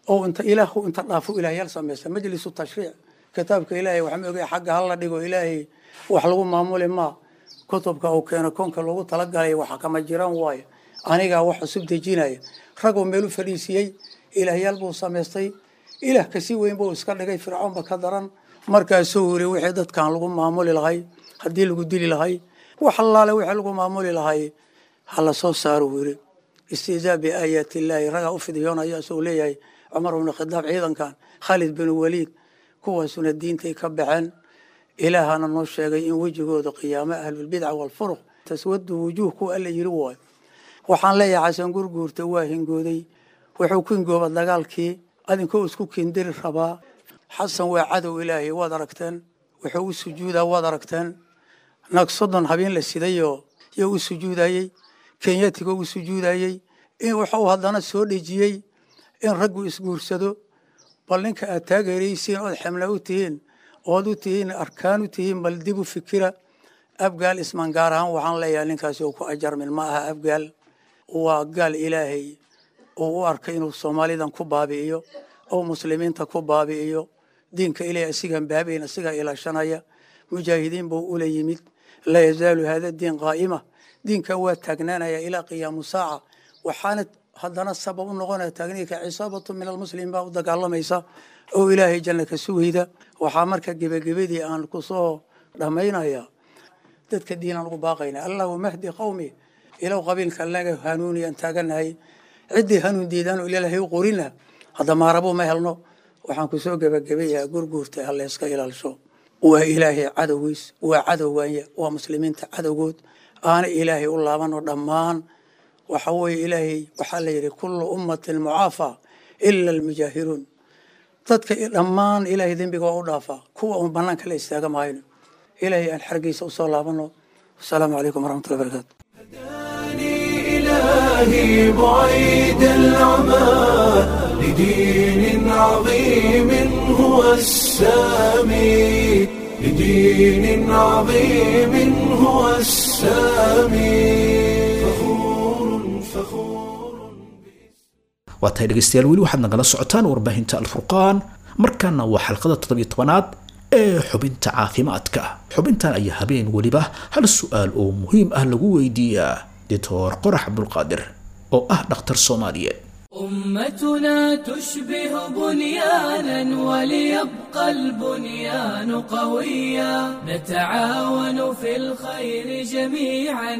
oo inta ilaahu inta dhaafo ilaahyaal samaysta majlisu tashriic kitaabka ilaahay wax ma ogay xagga hala dhigo ilaahay wax lagu maamuli maa kutubka uu keeno koonka loogu talagalay waxa kama jiraan waayo anigaa wax cusub dejinaya raguu meel u fadhiisiiyey ilaahyaal buu samaystay ilaah kasii weyn buu iska dhigay fircoonba ka daran markaasuu yiri wixii dadkan lagu maamuli lahay haddii lagu dili lahay wax allaale wixii lagu maamuli lahay hala soo saaro uu yiri istihzaa biaayaati illaahi ragaa u fidiyoonaya isagoo leeyahay cumar bnu khadaab ciidankan khaalid bin waliid kuwaasuna diintay ka baxeen ilaahana noo sheegay in wejigooda qiyaamo ahlulbidca walfuruq taswadu wujuuh kuwa alla yiri waayo waxaan leeyahay xasan gurguurta waa hingooday wuxuu ku hingooba dagaalkii adinkoo isku kindiri rabaa xasan waa cadow ilaahay waad aragteen wuxuu u sujuudaa waad aragteen nag soddon habeen la sidayoo yo u sujuudayey kenyatigoo u sujuudayey in wuxuu haddana soo dhejiyey in raggu isguursado bal ninka aad taageeraysiin ood xemla u tihiin ood u tihiin arkaan u tihiin bal dib u fikira abgaal isman gaar ahaan waxaan leeyahay ninkaasi uu ku ajarmin ma aha abgaal waa gaal ilaahay uu u arkay inuu soomaalidan ku baabi'iyo oo muslimiinta ku baabi'iyo diinka ilaahay asigaan baabayn asigaa ilaashanaya mujaahidiin buu ula yimid laa yazaalu hada diin qaa'ima diinka waa taagnaanaya ilaa qiyaamu saaca waxaana haddana sabab u noqonaya taagniinka cisaabatu min almuslimiin baa u dagaalamaysa oo ilaahay janna ka sugayda waxaa marka gebagebadii aan kusoo dhammaynaya dadka diinaan ugu baaqayna allahuma hdi qawmi ilow qabiilka laga hanuuniyaan taaganahay ciddii hanuun diidaanoo ilaahay u qorina hadda maarabo ma helno waxaan kusoo gebagabayaa gurguurta hallayska ilaalisho waa ilaahay cadowgiis waa cadowganya waa muslimiinta cadowgood aana ilaahay u laabano dhammaan waxa weeye ilaahay waxaa la yidhi kullu ummatin mucaafa ila almujaahiruun dadka dhammaan ilaahay dembiga waa u dhaafaa kuwa uun banaanka la istaaga mahayno ilaahay aan xargiisa usoo laabano wasalaamu calaykum waraxmatullahi barakatu إلهي بعيد العمى لدين عظيم هو السامي لدين عظيم هو السامي فخور فخور waa tahay dhegaystayaal weli waxaad nagala socotaan warbaahinta alfurqaan markaana waa xalqada toddobiyo tobanaad ee xubinta caafimaadka xubintan ayaa habeen weliba hal su-aal oo muhiim ah lagu weydiiyaa doctor qorax cabdulqaadir oo ah dhakhtar soomaaliyeed أمتنا تشبه بنيانا وليبقى البنيان قويا نتعاون في الخير جميعا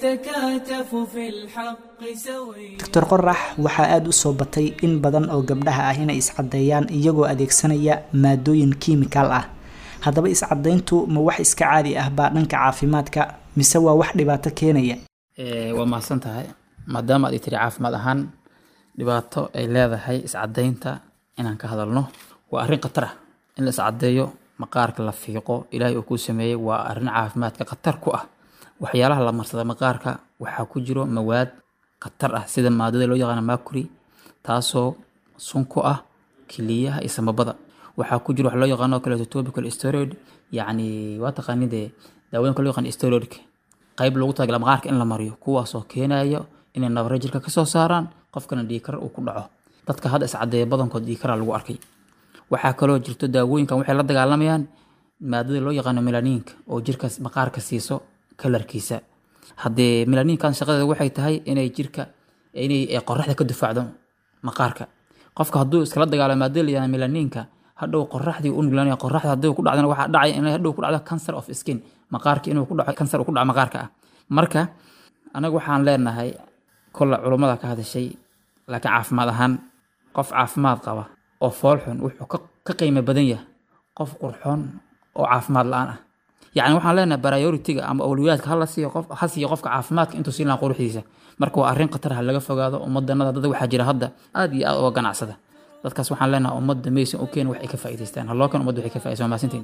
نتكاتف في الحق سويا doctor qorax waxaa aada u soo batay in badan oo gabdhaha ah inay iscadeeyaan iyagoo adeegsanaya maadooyin kiimikaal ah haddaba iscadayntu ma wax iska caadi ah baa dhanka caafimaadka mise waa wax dhibaato keenaya Ee, waa mahadsan tahay maadaama aad ii tiri caafimaad ahaan dhibaato ay leedahay iscadaynta inaan ka hadalno waa arrin khatar ah in la iscadeeyo maqaarka la fiiqo ilaahay uu kuu sameeyey waa arrin caafimaadka khatar ku ah waxyaalaha la marsada maqaarka waxaa ku jiro mawaad khatar ah sida maadada loo yaqaano mercury taasoo sun ku ah kiliyaha iyo samabada waxaa ku jiro wax loo yaqaano oo kaleeto topical steroid yacni waa taqaanidee daawooyinka loo yaqaan steroidka qayb loogu talagala maqaarka in la mariyo kuwaasoo keenaya inay nabare jirka kasoo saaraan qofkana dhiigkar uu ku dhaco dadka hadda iscadeeya badankood dhiigkara lagu arkay waxaa kaloo jirto daawooyinkan waxay la dagaalamayaan maadada loo yaqaano melaniinka oo jirka maqaarka siiso kalarkiisa haddee melaniinkan shaqadeeda waxay tahay inay jirka inay ay qoraxda ka difaacdo maqaarka qofka hadduu iskala dagaalo maadada la yaqaano melaniinka hadhow qoraxdii u nuglaanaya qoraxda haddii ku dhacdana waxaa dhacaya inay hadhow ku dhacdo cancer of skin maqaarka inuu ku dhaco cancer uu ku dhaco maqaarka ah marka anaga waxaan leenahay kolle culummada ka hadashay laakiin caafimaad ahaan qof caafimaad qaba oo fool xun wuxuu ka ka qiimo badan yahay qof qurxoon oo caafimaad la-aan ah yacni waxaan leenahay prioritiga ama awliyaadka hala siiyo qof ha siiyo qofka caafimaadka intuu siin lahaa quruxdiisa marka waa arrin khatar ha laga fogaado ummadanada dad waxaa jira hadda aad iyo aad uga ganacsada dadkaas waxaan leenahay ummadda maysan u keen wax ay ka faa'iidaystaan haloo kan ummadda waxay ka faa'iidaysan waa mahadsantihin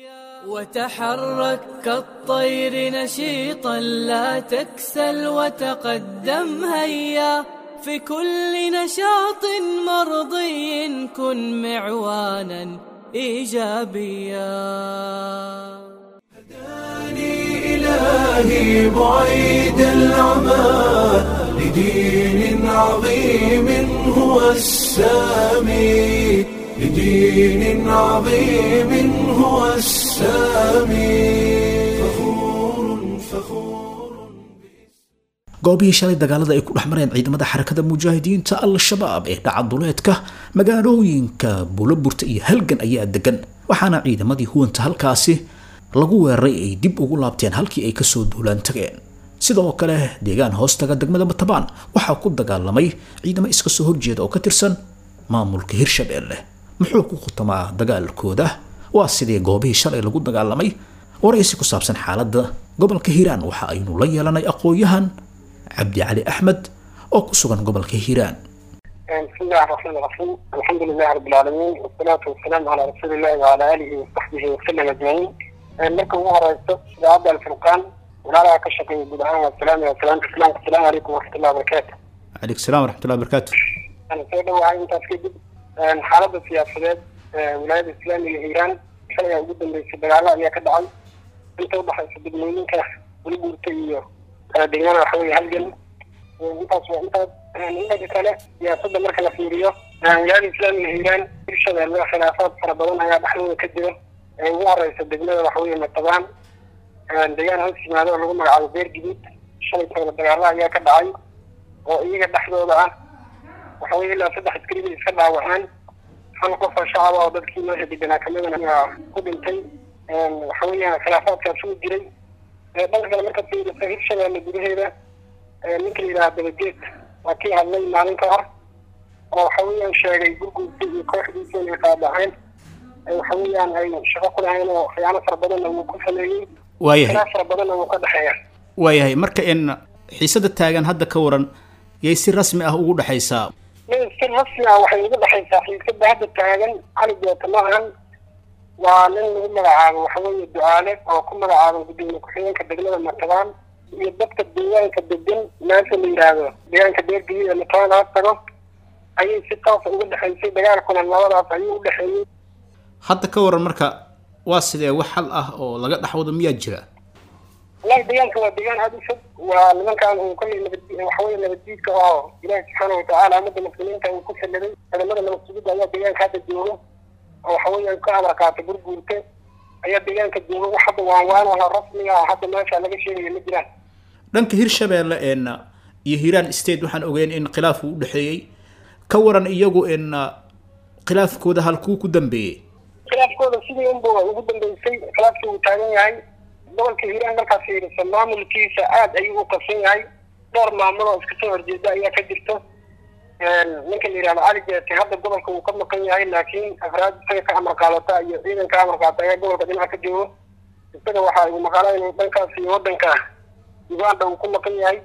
وتحرك كالطير نشيطا لا تكسل وتقدم هيا في كل نشاط مرضي كن معوانا ايجابيا إلهي بعيد العمى لدين عظيم هو هو السامي لدين عظيم هو السامي فخور فخور goobihii shalay dagaalada ay ku dhex mareen ciidamada xarakada mujaahidiinta al-shabaab ee dhaca duleedka magaalooyinka buulaburta iyo halgan ayaa degan waxaana ciidamadii huwanta halkaasi lagu weeraray ay dib ugu laabteen halkii ay kasoo duulaan tageen sidoo kale deegaan hoostaga degmada batabaan waxaa ku dagaalamay ciidamo iska soo horjeeda oo ka tirsan maamulka hirshabelle muxuu ku khutamaa dagaalkooda waa sidii goobihii shalay lagu dagaalamay waraysi ku saabsan xaaladda gobolka hiiraan waxa aynu la yeelanay aqoon-yahan cabdi cali axmed oo ku sugan gobolka hiiraan بسم الله الرحمن الرحيم الحمد لله رب العالمين والصلاة والسلام على رسول الله وعلى آله وصحبه وسلم أجمعين marka ugu horeyso idaacadda alfurqaan walaalaha ka shaqeeya guud ahaan waa salaam iyo salaamta islaamka asalaamu calaykum waraxmatullahi wabarakaatu calaykum salaam waraxmatullahi wabarakaatu aan soo dhawahay intaas kadib xaaladda siyaasadeed wilaayada islaamiga hiiraan shalaya ugu dambeysay dagaalo ayaa ka dhacay inta udhexaysa degmooyinka welibuurta iyo kala deegaana waxa weeye halgan intaas waa intaas inta kale siyaasadda marka la fiiriyo wilaayada islaamiga hiiraan hirshabeelle khilaafaad fara badan ayaa dhexdooda ka jira ee ugu horeysa degmada waxa weeye matabaan deegaan hoos yimaado oo lagu magacaabo beer guduud shalay tooda dagaalo ayaa ka dhacay oo iyaga dhexdooda ah waxa weye ilaa saddex askari bay iska dhaawaceen hal qof oo shacab ah oo dadkii meesha deganaa kamidana ayaa ku dhintay waxa weeyaan khilaafaadkaas uu jiray dhanka kale marka fiirisa hirshabeelle gudaheeda ninka la yidhaha dabageed waa kii hadlay maalin ka hor oo waxa weeyaan sheegay gurguurta iyo kooxdiisa inay qaadaceen waxa weeyaan ay shaqo ku lahayn oo khiyaano fara badanna wuu ku sameeyey waayahay khilaaf fara badanna wuu ka dhexeeya waayahay marka in xiisada taagan hadda ka waran yay si rasmi ah ugu dhexaysaa min si rasmi ah waxay ugu dhexaysaa xiisada hadda taagan cali beeta ma ahan waa nin lagu magacaabo waxa weeye ducaale oo ku magacaaban gudoomiye ku-xigeenka degmada matabaan iyo dadka deegaanka degan meesha la yidhaahdo deegaanka beergeliya ee matabaan ha tago ayay si toosa uga dhexaysay dagaalkuna labadaas ayuu u dhexeeyey hadda ka waran marka waa sidee wax xal ah oo laga dhaxwado miyaa jira wallahi deegaanka waa deegaan aada u fog waa nimankan uu kolley nabad waxa weeye nabaddiidka oo ilaahi subxaana watacaala ummadda muslimiinta uu ku salladay ciidamada nabad sugidda ayaa deegaanka hadda jooga oo waxa weeye ka amar qaata gurguurta ayaa deegaanka jooga wax hadda waan waanaha rasmiga ah hadda meesha laga sheegaya ma jiraan dhanka hirshabeelle een iyo hiiraan state waxaan ogeyn in khilaaf uu u dhexeeyey ka waran iyagu in khilaafkooda halkuu ku dambeeyey khilaafkooda sidii unba ugu dambeysay khilaafkii uu taagan yahay gobolka hiiraan markaad fiiriso maamulkiisa aada ayuu u qabsan yahay dhowr maamul oo iska soo horjeeda ayaa ka jirto ninka la yidhahdo cali jeete hadda gobolka uu ka maqan yahay laakiin afraad isaga ka amar qaadata iyo ciidan ka amar qaata ayaa gobolka dhinaca ka joogo isaga waxa uu maqaalaa inuu dhankaas iyo wadanka uganda uu ku maqan yahay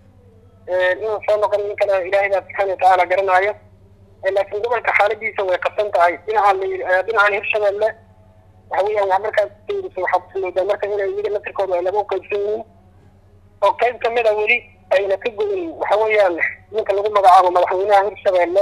inuu soo noqon ninkana ilaahay baa subxaana watacaala garanaayo laakiin gobolka xaaladiisa way qabsan tahay dhinacan la dhinacan hirshabeelle waxa weeyaan wax markaas fiiriso waxaad moodaa marka inay iyaga nasirkooda ay laga qaybsan yihiin oo qayb kamid a weli ayna ka goyin waxa weeyaan ninka lagu magacaabo madaxweynaha hirshabeelle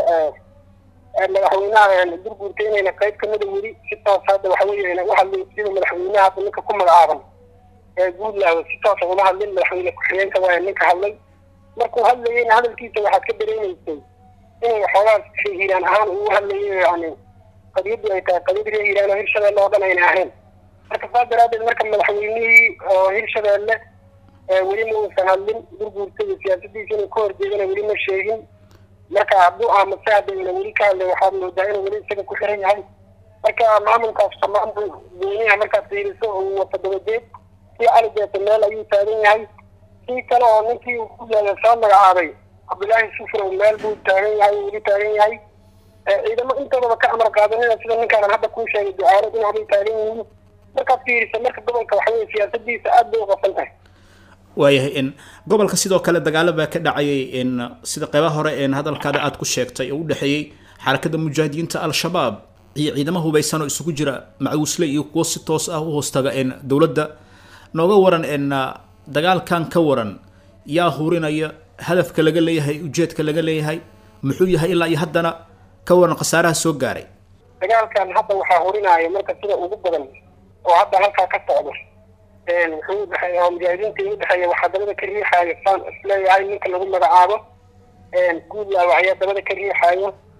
madaxweynaha gurguurta inayna qayb kamid a weli si toos hadda waxa weeye ayna u hadlin sida madaxweynaha hadda ninka ku magacaaban ee guudlaawo si toosa uma hadlin madaxweyne ku-xigeenka waaya ninka hadlay markuu hadlayeyna hadalkiisa waxaad ka dareemaysay inay waxoogaas hiiraan ahaan uu hadlayo yani qadiyadii ay tahay qadiyad reer hiiraan oo hirshabeelle oo dhan ayna ahayn marka saas daraadeed marka madaxweynihii oo hirshabeelle weli ma uusan hadlin gurguurta iyo siyaasadiisa inuu ka horjeedana weli ma sheegin marka hadduu aamase haddayna weli ka hadlay waxaad moodaa inuu weli isaga ku xiran yahay marka maamulkaas maamul gooniha markaad fiiriso uu wato dabadeed si cali jeeta meel ayuu taagan yahay kii kale oo ninkii uu ku yaala soo magacaabay cabdullaahi sufrow meel buu taagan yahay weli taagan yahay ciidamo intoodaba ka amar qaadanina sida ninkaanan hadda kuu sheegay ducaalo dhinac bay taagan yihiin markaad fiiriso marka gobolka waxa weye siyaasadiisa aad bay u qasan tahay waayahay in gobolka sidoo kale dagaalo baa ka dhacayay in sida qeybaha hore een hadalkaada aada ku sheegtay oo u dhexeeyey xarakada mujaahidiinta al-shabaab iyo ciidamo hubaysan oo isugu jira macuusle iyo kuwo si toos ah u hoostaga in dowladda nooga waran in dagaalkan ka waran yaa hurinaya hadafka laga leeyahay ujeedka laga leeyahay muxuu yahay ilaa iyo haddana ka waran khasaaraha soo gaaray dagaalkan hadda waxaa hurinaya marka sida ugu badan oo hadda halkaa ka socdo wuxuu udhexeeya mujaahidiinta udhexeeya waxaa dabada ka riixayo saan isleeyahay ninka lagu magacaabo guudlaawa ayaa dabada ka riixayo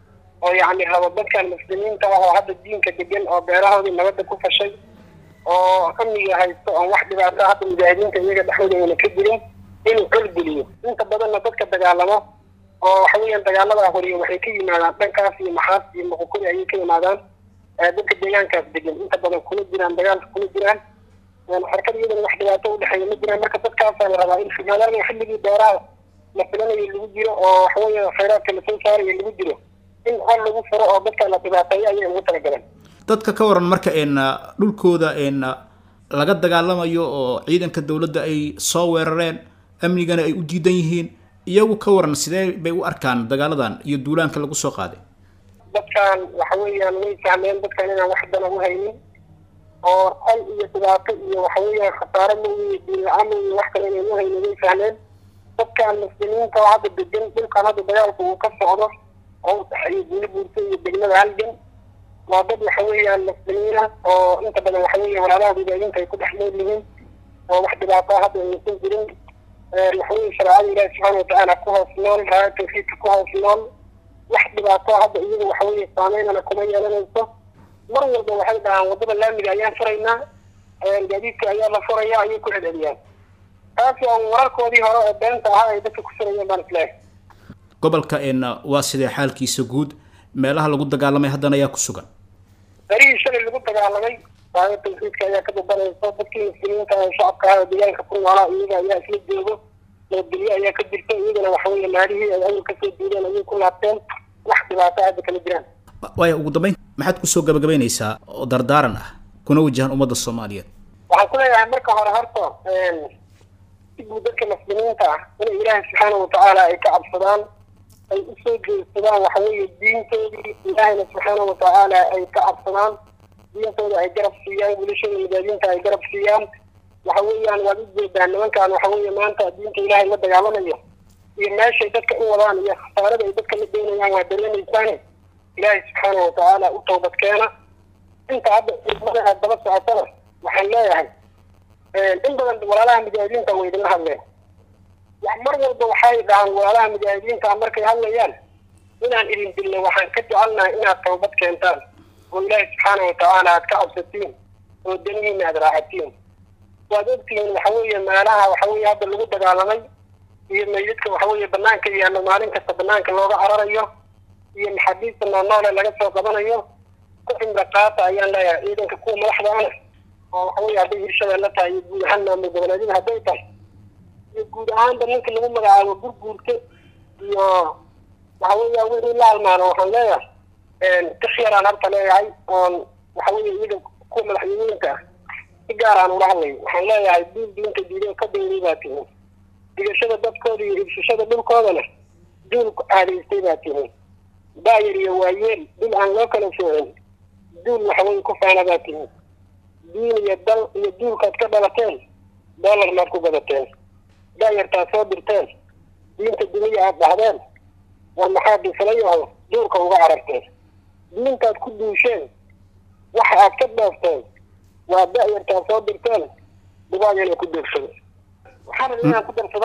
oo yacni rabo dadkan muslimiinta ah oo hadda diinka degan oo beerahoodii nabadda ku fashay oo amniga haysto oon wax dhibaato hadda mujaahidiinta iyaga dhexdooda ayna ka jirin inuu colgeliyo inta badanna dadka dagaalamo oo waxa weeyaan dagaaladaa horiya waxay ka yimaadaan dhankaas iyo maxaas iyo muqukuri ayay ka yimaadaan dadka deegaankaas degan inta badan kuma jiraan dagaalka kuma jiraan xarakada iyadana wax dhibaato udhexeeya ma jiraan marka dadkaasaa la rabaa in maadaama xilligii beeraha la filanayo lagu jiro oo waxaweeye khayraadka lasoo saarayo lagu jiro in hor lagu furo oo dadka la dhibaateeyo ayay ugu talagaleen dadka ka waran marka een dhulkooda een laga dagaalamayo oo ciidanka dowladda ay soo weerareen amnigana ay u diidan yihiin iyagu ka waran sidee bay u arkaan dagaaladan iyo duulaanka lagu soo qaaday dadkan waxa weeyaan way fahmeen dadkan inaan wax dana u haynin oo hal iyo dhibaato iyo waxa weeyaan khasaare mooye diin la-aan mooye wax kale inaan u haynin way fahmeen dadkan muslimiinta oo hadda degan dhulkan hadda dagaalku uu ka socdo oo u dhexeeyo guuli buurta iyo degmada halgan waa dad waxa weeyaan muslimiina oo inta badan waxa weeye walaalaha mujaahidiinta ay ku dhex nool yihiin oo wax dhibaato hadda aysan jirin waxa weeye shareecada ilaahi subxaana watacaala ku hoos nool raaya tawxiidka ku hoos nool wax dhibaato hadda iyaga waxa weeye saameynana kuma yeelanayso mar walba waxay dhahaan waddada laamiga ayaan furaynaa gaadiidka ayaa la furaya ayay ku celceliyaan taas waa wararkoodii hore oo beenta ahaa ay dadka ku furayeen baan isleehay gobolka een waa sidee xaalkiisa guud meelaha lagu dagaalamay haddana ayaa ku sugan berihii shalay lagu dagaalamay raaya tawxiidka ayaa ka dabanaysa dadkii muslimiinta ee shacabka ah ee deegaanka ku noolaa iyaga ayaa isla joogo nabadgelyo ayaa ka jirta iyagana waxa weeye maalihii ay awal kasoo diideen ayay ku laabteen wax dhibaato hadda kama jiraan waaya ugu dambeyn maxaad kusoo gabagabaynaysaa oo dardaaran ah kuna wajahan ummadda soomaaliyeed waxaan ku leeyahay marka hore horta si guud dadka muslimiinta ah inay ilaahay subxaana watacaala ay ka cabsadaan ay usoo jeedsadaan waxa weeye diintoodii ilaahayna subxaana watacaala ay ka cabsadaan diintooda ay garab siiyaan wilashooda mujaahidiinta ay garab siiyaan waxa weeyaan waad ujeedaan nimankan waxa weeye maanta diinta ilaahay la dagaalamayo iyo meeshay dadka u wadaan iyo khasaarada ay dadka la doonayaan waa dareemaysaane ilaahay subxaana watacaala u toobad keena inta hadda idmadaha daba socotana waxaan leeyahay in badan walaalaha mujaahidiinta way idinla hadleen mar walba waxay dhahaan walaalaha mujaahidiinta markay hadlayaan inaan idin dilno waxaan ka jecelnahay inaad toobad keentaan oo ilaahay subxaana watacaala aad ka cabsatiin oo danihiina aad raacatiin waad ogtihiin waxa weeye meelaha waxa weeye hadda lagu dagaalamay iyo meydadka waxa weeye banaanka yaalla maalin kasta banaanka looga cararayo iyo maxaabiista noolnoole laga soo qabanayo ku cimro qaata ayaan leeyahay ciidanka kuwa madaxda ana oo waxa weeye hadday hirshabeelle tahay iyo guud ahaan maamul goboleedyada hadday tahay iyo guud ahaanba ninka lagu magacaabo gurguurta iyo waxa weeya wixii la halmaano waxaan leeyahay tix yaraan harta leeyahay oon waxa weeye iyaga kuwa madaxweyneynka ah si gaar aan ula hadlayo waxaan leeyahay duul diinta diido ka dayday baa tihin digashada dadkooda iyo ibsashada dhulkoodana duul caadaystay baa tihin daayar iyo waayeel dul aan loo kala soocin duul waxaweye ku faana baa tihin diin iyo dal iyo duulkaad ka dhalateen dollar maad ku gadateen daayartaad soo dirteen diinta duniya aad dhahdeen war maxaa difalayaho duurka uga cararteen diintaad ku duusheen waxa aad ka dhoofteen waa da-yartaad soo dirteen dubaag inay ku duugsado waxaan rabay inaan ku darsado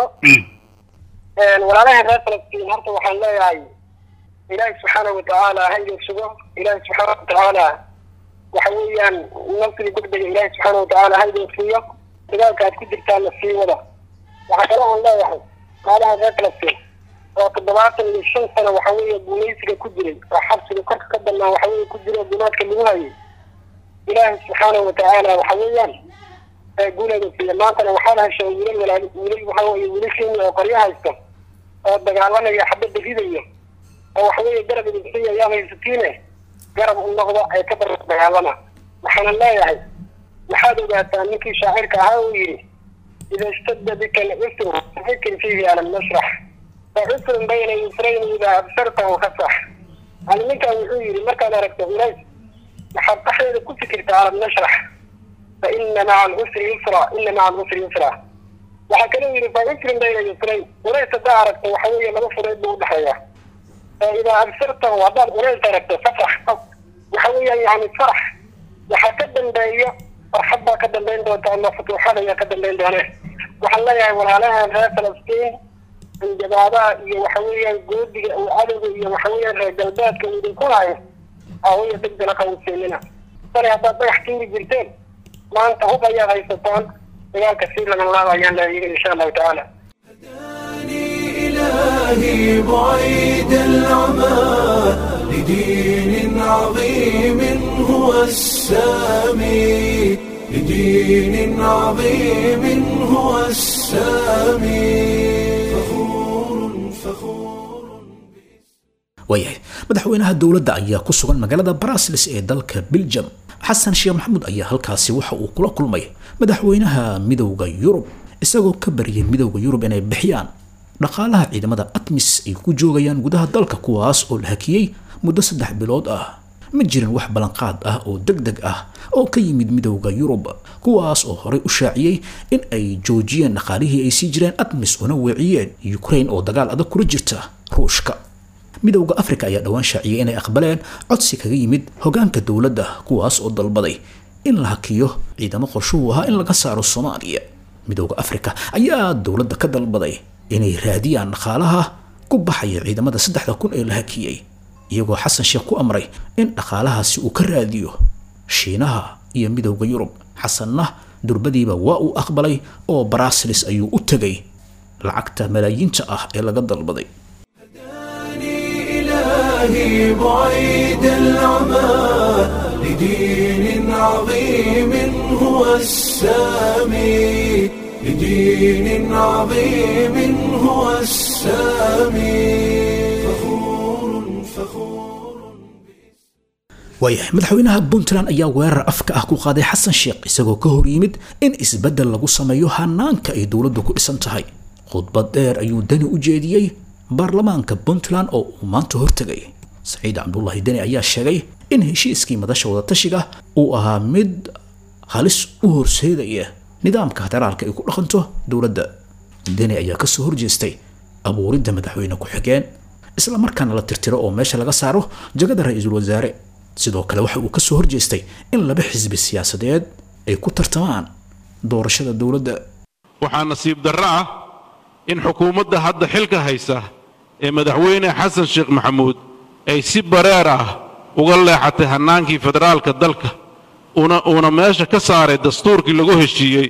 walaalahan reer falastiin horta waxaan leeyahay ilaahi subxaana watacaala hayga sugo ilaahi subxaana watacaala waxa weeyaan nasri degdega ilaahi subxaana watacaala hayga siiyo dagaalka aad ku jirtaan la sii wada waxaa kale aan leeyahay walaalahan reer falastiin oo toddobaatan iyo shan sano waxa weeye guulaysiga ku jiray oo xabsiga korka ka dannaa waxa weeye ku jira gunaadka lagu hayay ilaahi subxaana watacaala waxa weeyaan guuleeda siiya maantana waxaad heshay wiilal walaali wiilal waxa weeye wiilashiini oo qoryo haysta oo dagaalamaya xabadda ridayo oo waxa weeye garab idinsiya ayaad haysatiine garab u noqdo ay ka bar dagaalama waxaana leeyahay waxaad ogaataa ninkii shaacirka ahaa uu yidhi ida ishtadda bika alcusru fakir fiihi alam nashrax facusrun bayna yusrayn idaa absartahu kasax yani ninkan wuxuu yidhi markaad aragto culays waxaad dhaxdeeda ku fikirtaa alam nashrax fa ina maca alcusri yusra ina maca alcusri yusra waxaa kaloo yidhi facusrun bayna yusrayn culays haddaa aragto waxa weeye laba fureed buu udhexeeya idaa absartahu haddaad culays aragto fasax waxa weeyaan yani farax waxaa ka dambeeyo farxad baa ka dambeyn doonta ama futuuxad ayaa ka dambeyn doone waxaan leeyahay walaalahan reer falastiin anjabaabaha iyo waxa weeyaan goodiga uu cadowga iyo waxa weeyaan reer galbeedka uu idinku hayo hawaya degdana qawseynina sare haddaad dhagax tuuri jirteen maanta hub ayaad haysataan dagaalka sii lagan laaba ayaan leeyahay insha allahu tacaala إلهي بعيد العمى لدين عظيم هو السامي لدين عظيم هو السامي فخور فخور waayahay madaxweynaha dowladda ayaa ku sugan magaalada baraslis ee dalka biljam xasan sheekh maxamuud ayaa halkaasi waxa uu kula kulmay madaxweynaha midowda yurub isagoo ka baryay midowda yurub inay bixiyaan dhaqaalaha ciidamada atmis ay ku joogayaan gudaha dalka kuwaas oo la hakiyey muddo saddex bilood ah ma jirin wax ballanqaad ah oo deg deg ah oo ka yimid midowda yurub kuwaas oo horey u shaaciyey in ay joojiyeen dhaqaalihii ay sii jireen atmis una weeciyeen ukraine oo dagaal adag kula jirta ruushka midowda afrika ayaa dhowaan shaaciyey inay aqbaleen codsi kaga yimid hogaanka dowladda kuwaas oo dalbaday in la hakiyo ciidamo qorshuhu ahaa in laga saaro soomaaliya midowda afrika ayaa dowladda ka dalbaday inay raadiyaan dhaqaalaha ku baxaya ciidamada saddexda kun ee la hakiyey iyagoo xasan sheekh ku amray in dhaqaalahaasi uu ka raadiyo shiinaha iyo midowda yurub xasanna durbadiiba waa uu aqbalay oo baraslis ayuu u tegay lacagta malaayiinta ah ee laga dalbaday إلهي بعيد العمى لدين عظيم هو السامي لدين عظيم هو السامي فخور فخور waayahay madaxweynaha puntland ayaa weerar afka ah ku qaaday xasan sheekh isagoo ka hor yimid in isbeddel lagu sameeyo hanaanka ay dowladdu ku dhisan tahay khudbad dheer ayuu dani u jeediyey baarlamaanka puntland oo uu maanta hortegay saciid cabdullaahi deni ayaa sheegay in heshiiskii madasha wadatashiga uu ahaa mid halis u horseedaya nidaamka federaalka ay ku dhaqanto dowladda deni ayaa kasoo horjeestay abuuridda madaxweyne ku-xigeen isla markaana la tirtiro oo meesha laga saaro jagada ra-iisul wasaare sidoo kale waxa uu kasoo horjeestay in laba xisbi siyaasadeed ay ku tartamaan doorashada dowladda waxaa nasiib darro ah in xukuumadda hadda xilka haysa ee madaxweyne xasan sheekh maxamuud ay si bareer ah uga leexatay hannaankii federaalka dalka una uuna meesha ka saaray dastuurkii lagu heshiiyey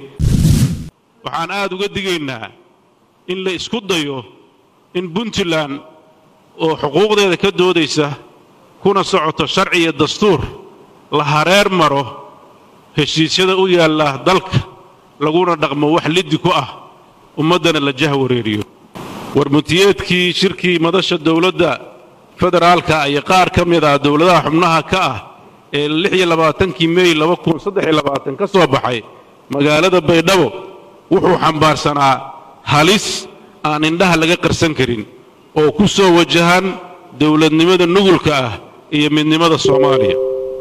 waxaan aad uga digaynaa in la isku dayo in puntland oo xuquuqdeeda ka doodaysa kuna socoto sharci iyo dastuur la hareer maro heshiisyada u yaalla dalka laguna dhaqmo wax liddi ku ah ummaddana la jah wareeriyo warmuntiyeedkii shirkii madasha dowladda federaalka iyo qaar ka mid ah dowladaha xubnaha ka ah ee lix iyo labaatankii mey laba kun saddex iyo labaatan ka soo baxay magaalada baydhabo wuxuu xambaarsanaa halis aan indhaha laga qarsan karin oo ku soo wajahan dowladnimada nugulka ah iyo midnimada soomaaliya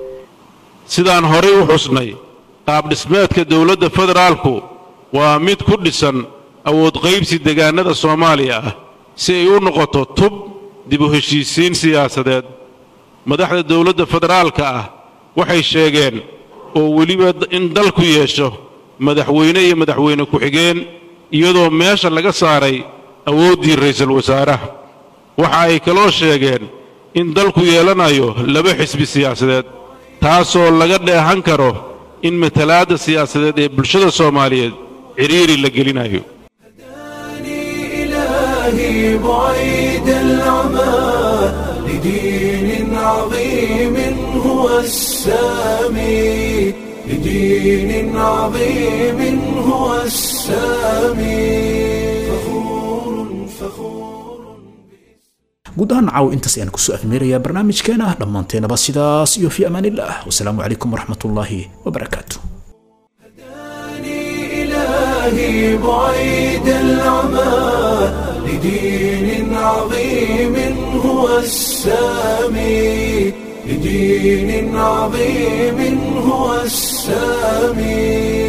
sidaan horay u xusnay qaabdhismeedka dowladda federaalku waa mid ku dhisan awood qaybsi degaannada soomaaliya ah si ay u noqoto tub dib u heshiisiin siyaasadeed madaxda dowladda federaalka ah waxay sheegeen oo weliba in dalku yeesho madaxweyne iyo madaxweyne ku-xigeen iyadoo meesha laga saaray awooddii ra'iisul wasaaraha waxa ay kaloo sheegeen in dalku yeelanayo laba xisbi siyaasadeed taasoo laga dheehan karo in matalaadda siyaasadeed ee bulshada soomaaliyeed cidhiiri la gelinayo إلهي بعيد العمى لدين عظيم هو السامي لدين عظيم هو السامي فخور فخور guud ahaan caaw intaas ayaan kusoo afmeerayaa barnaamijkeena dhammaanteenaba sidaas iyo fi amaanillaah wasalaamu calaykum waraxmatullaahi wabarakaatu إلهي بعيد العمى لدين عظيم هو السامي لدين عظيم هو السامي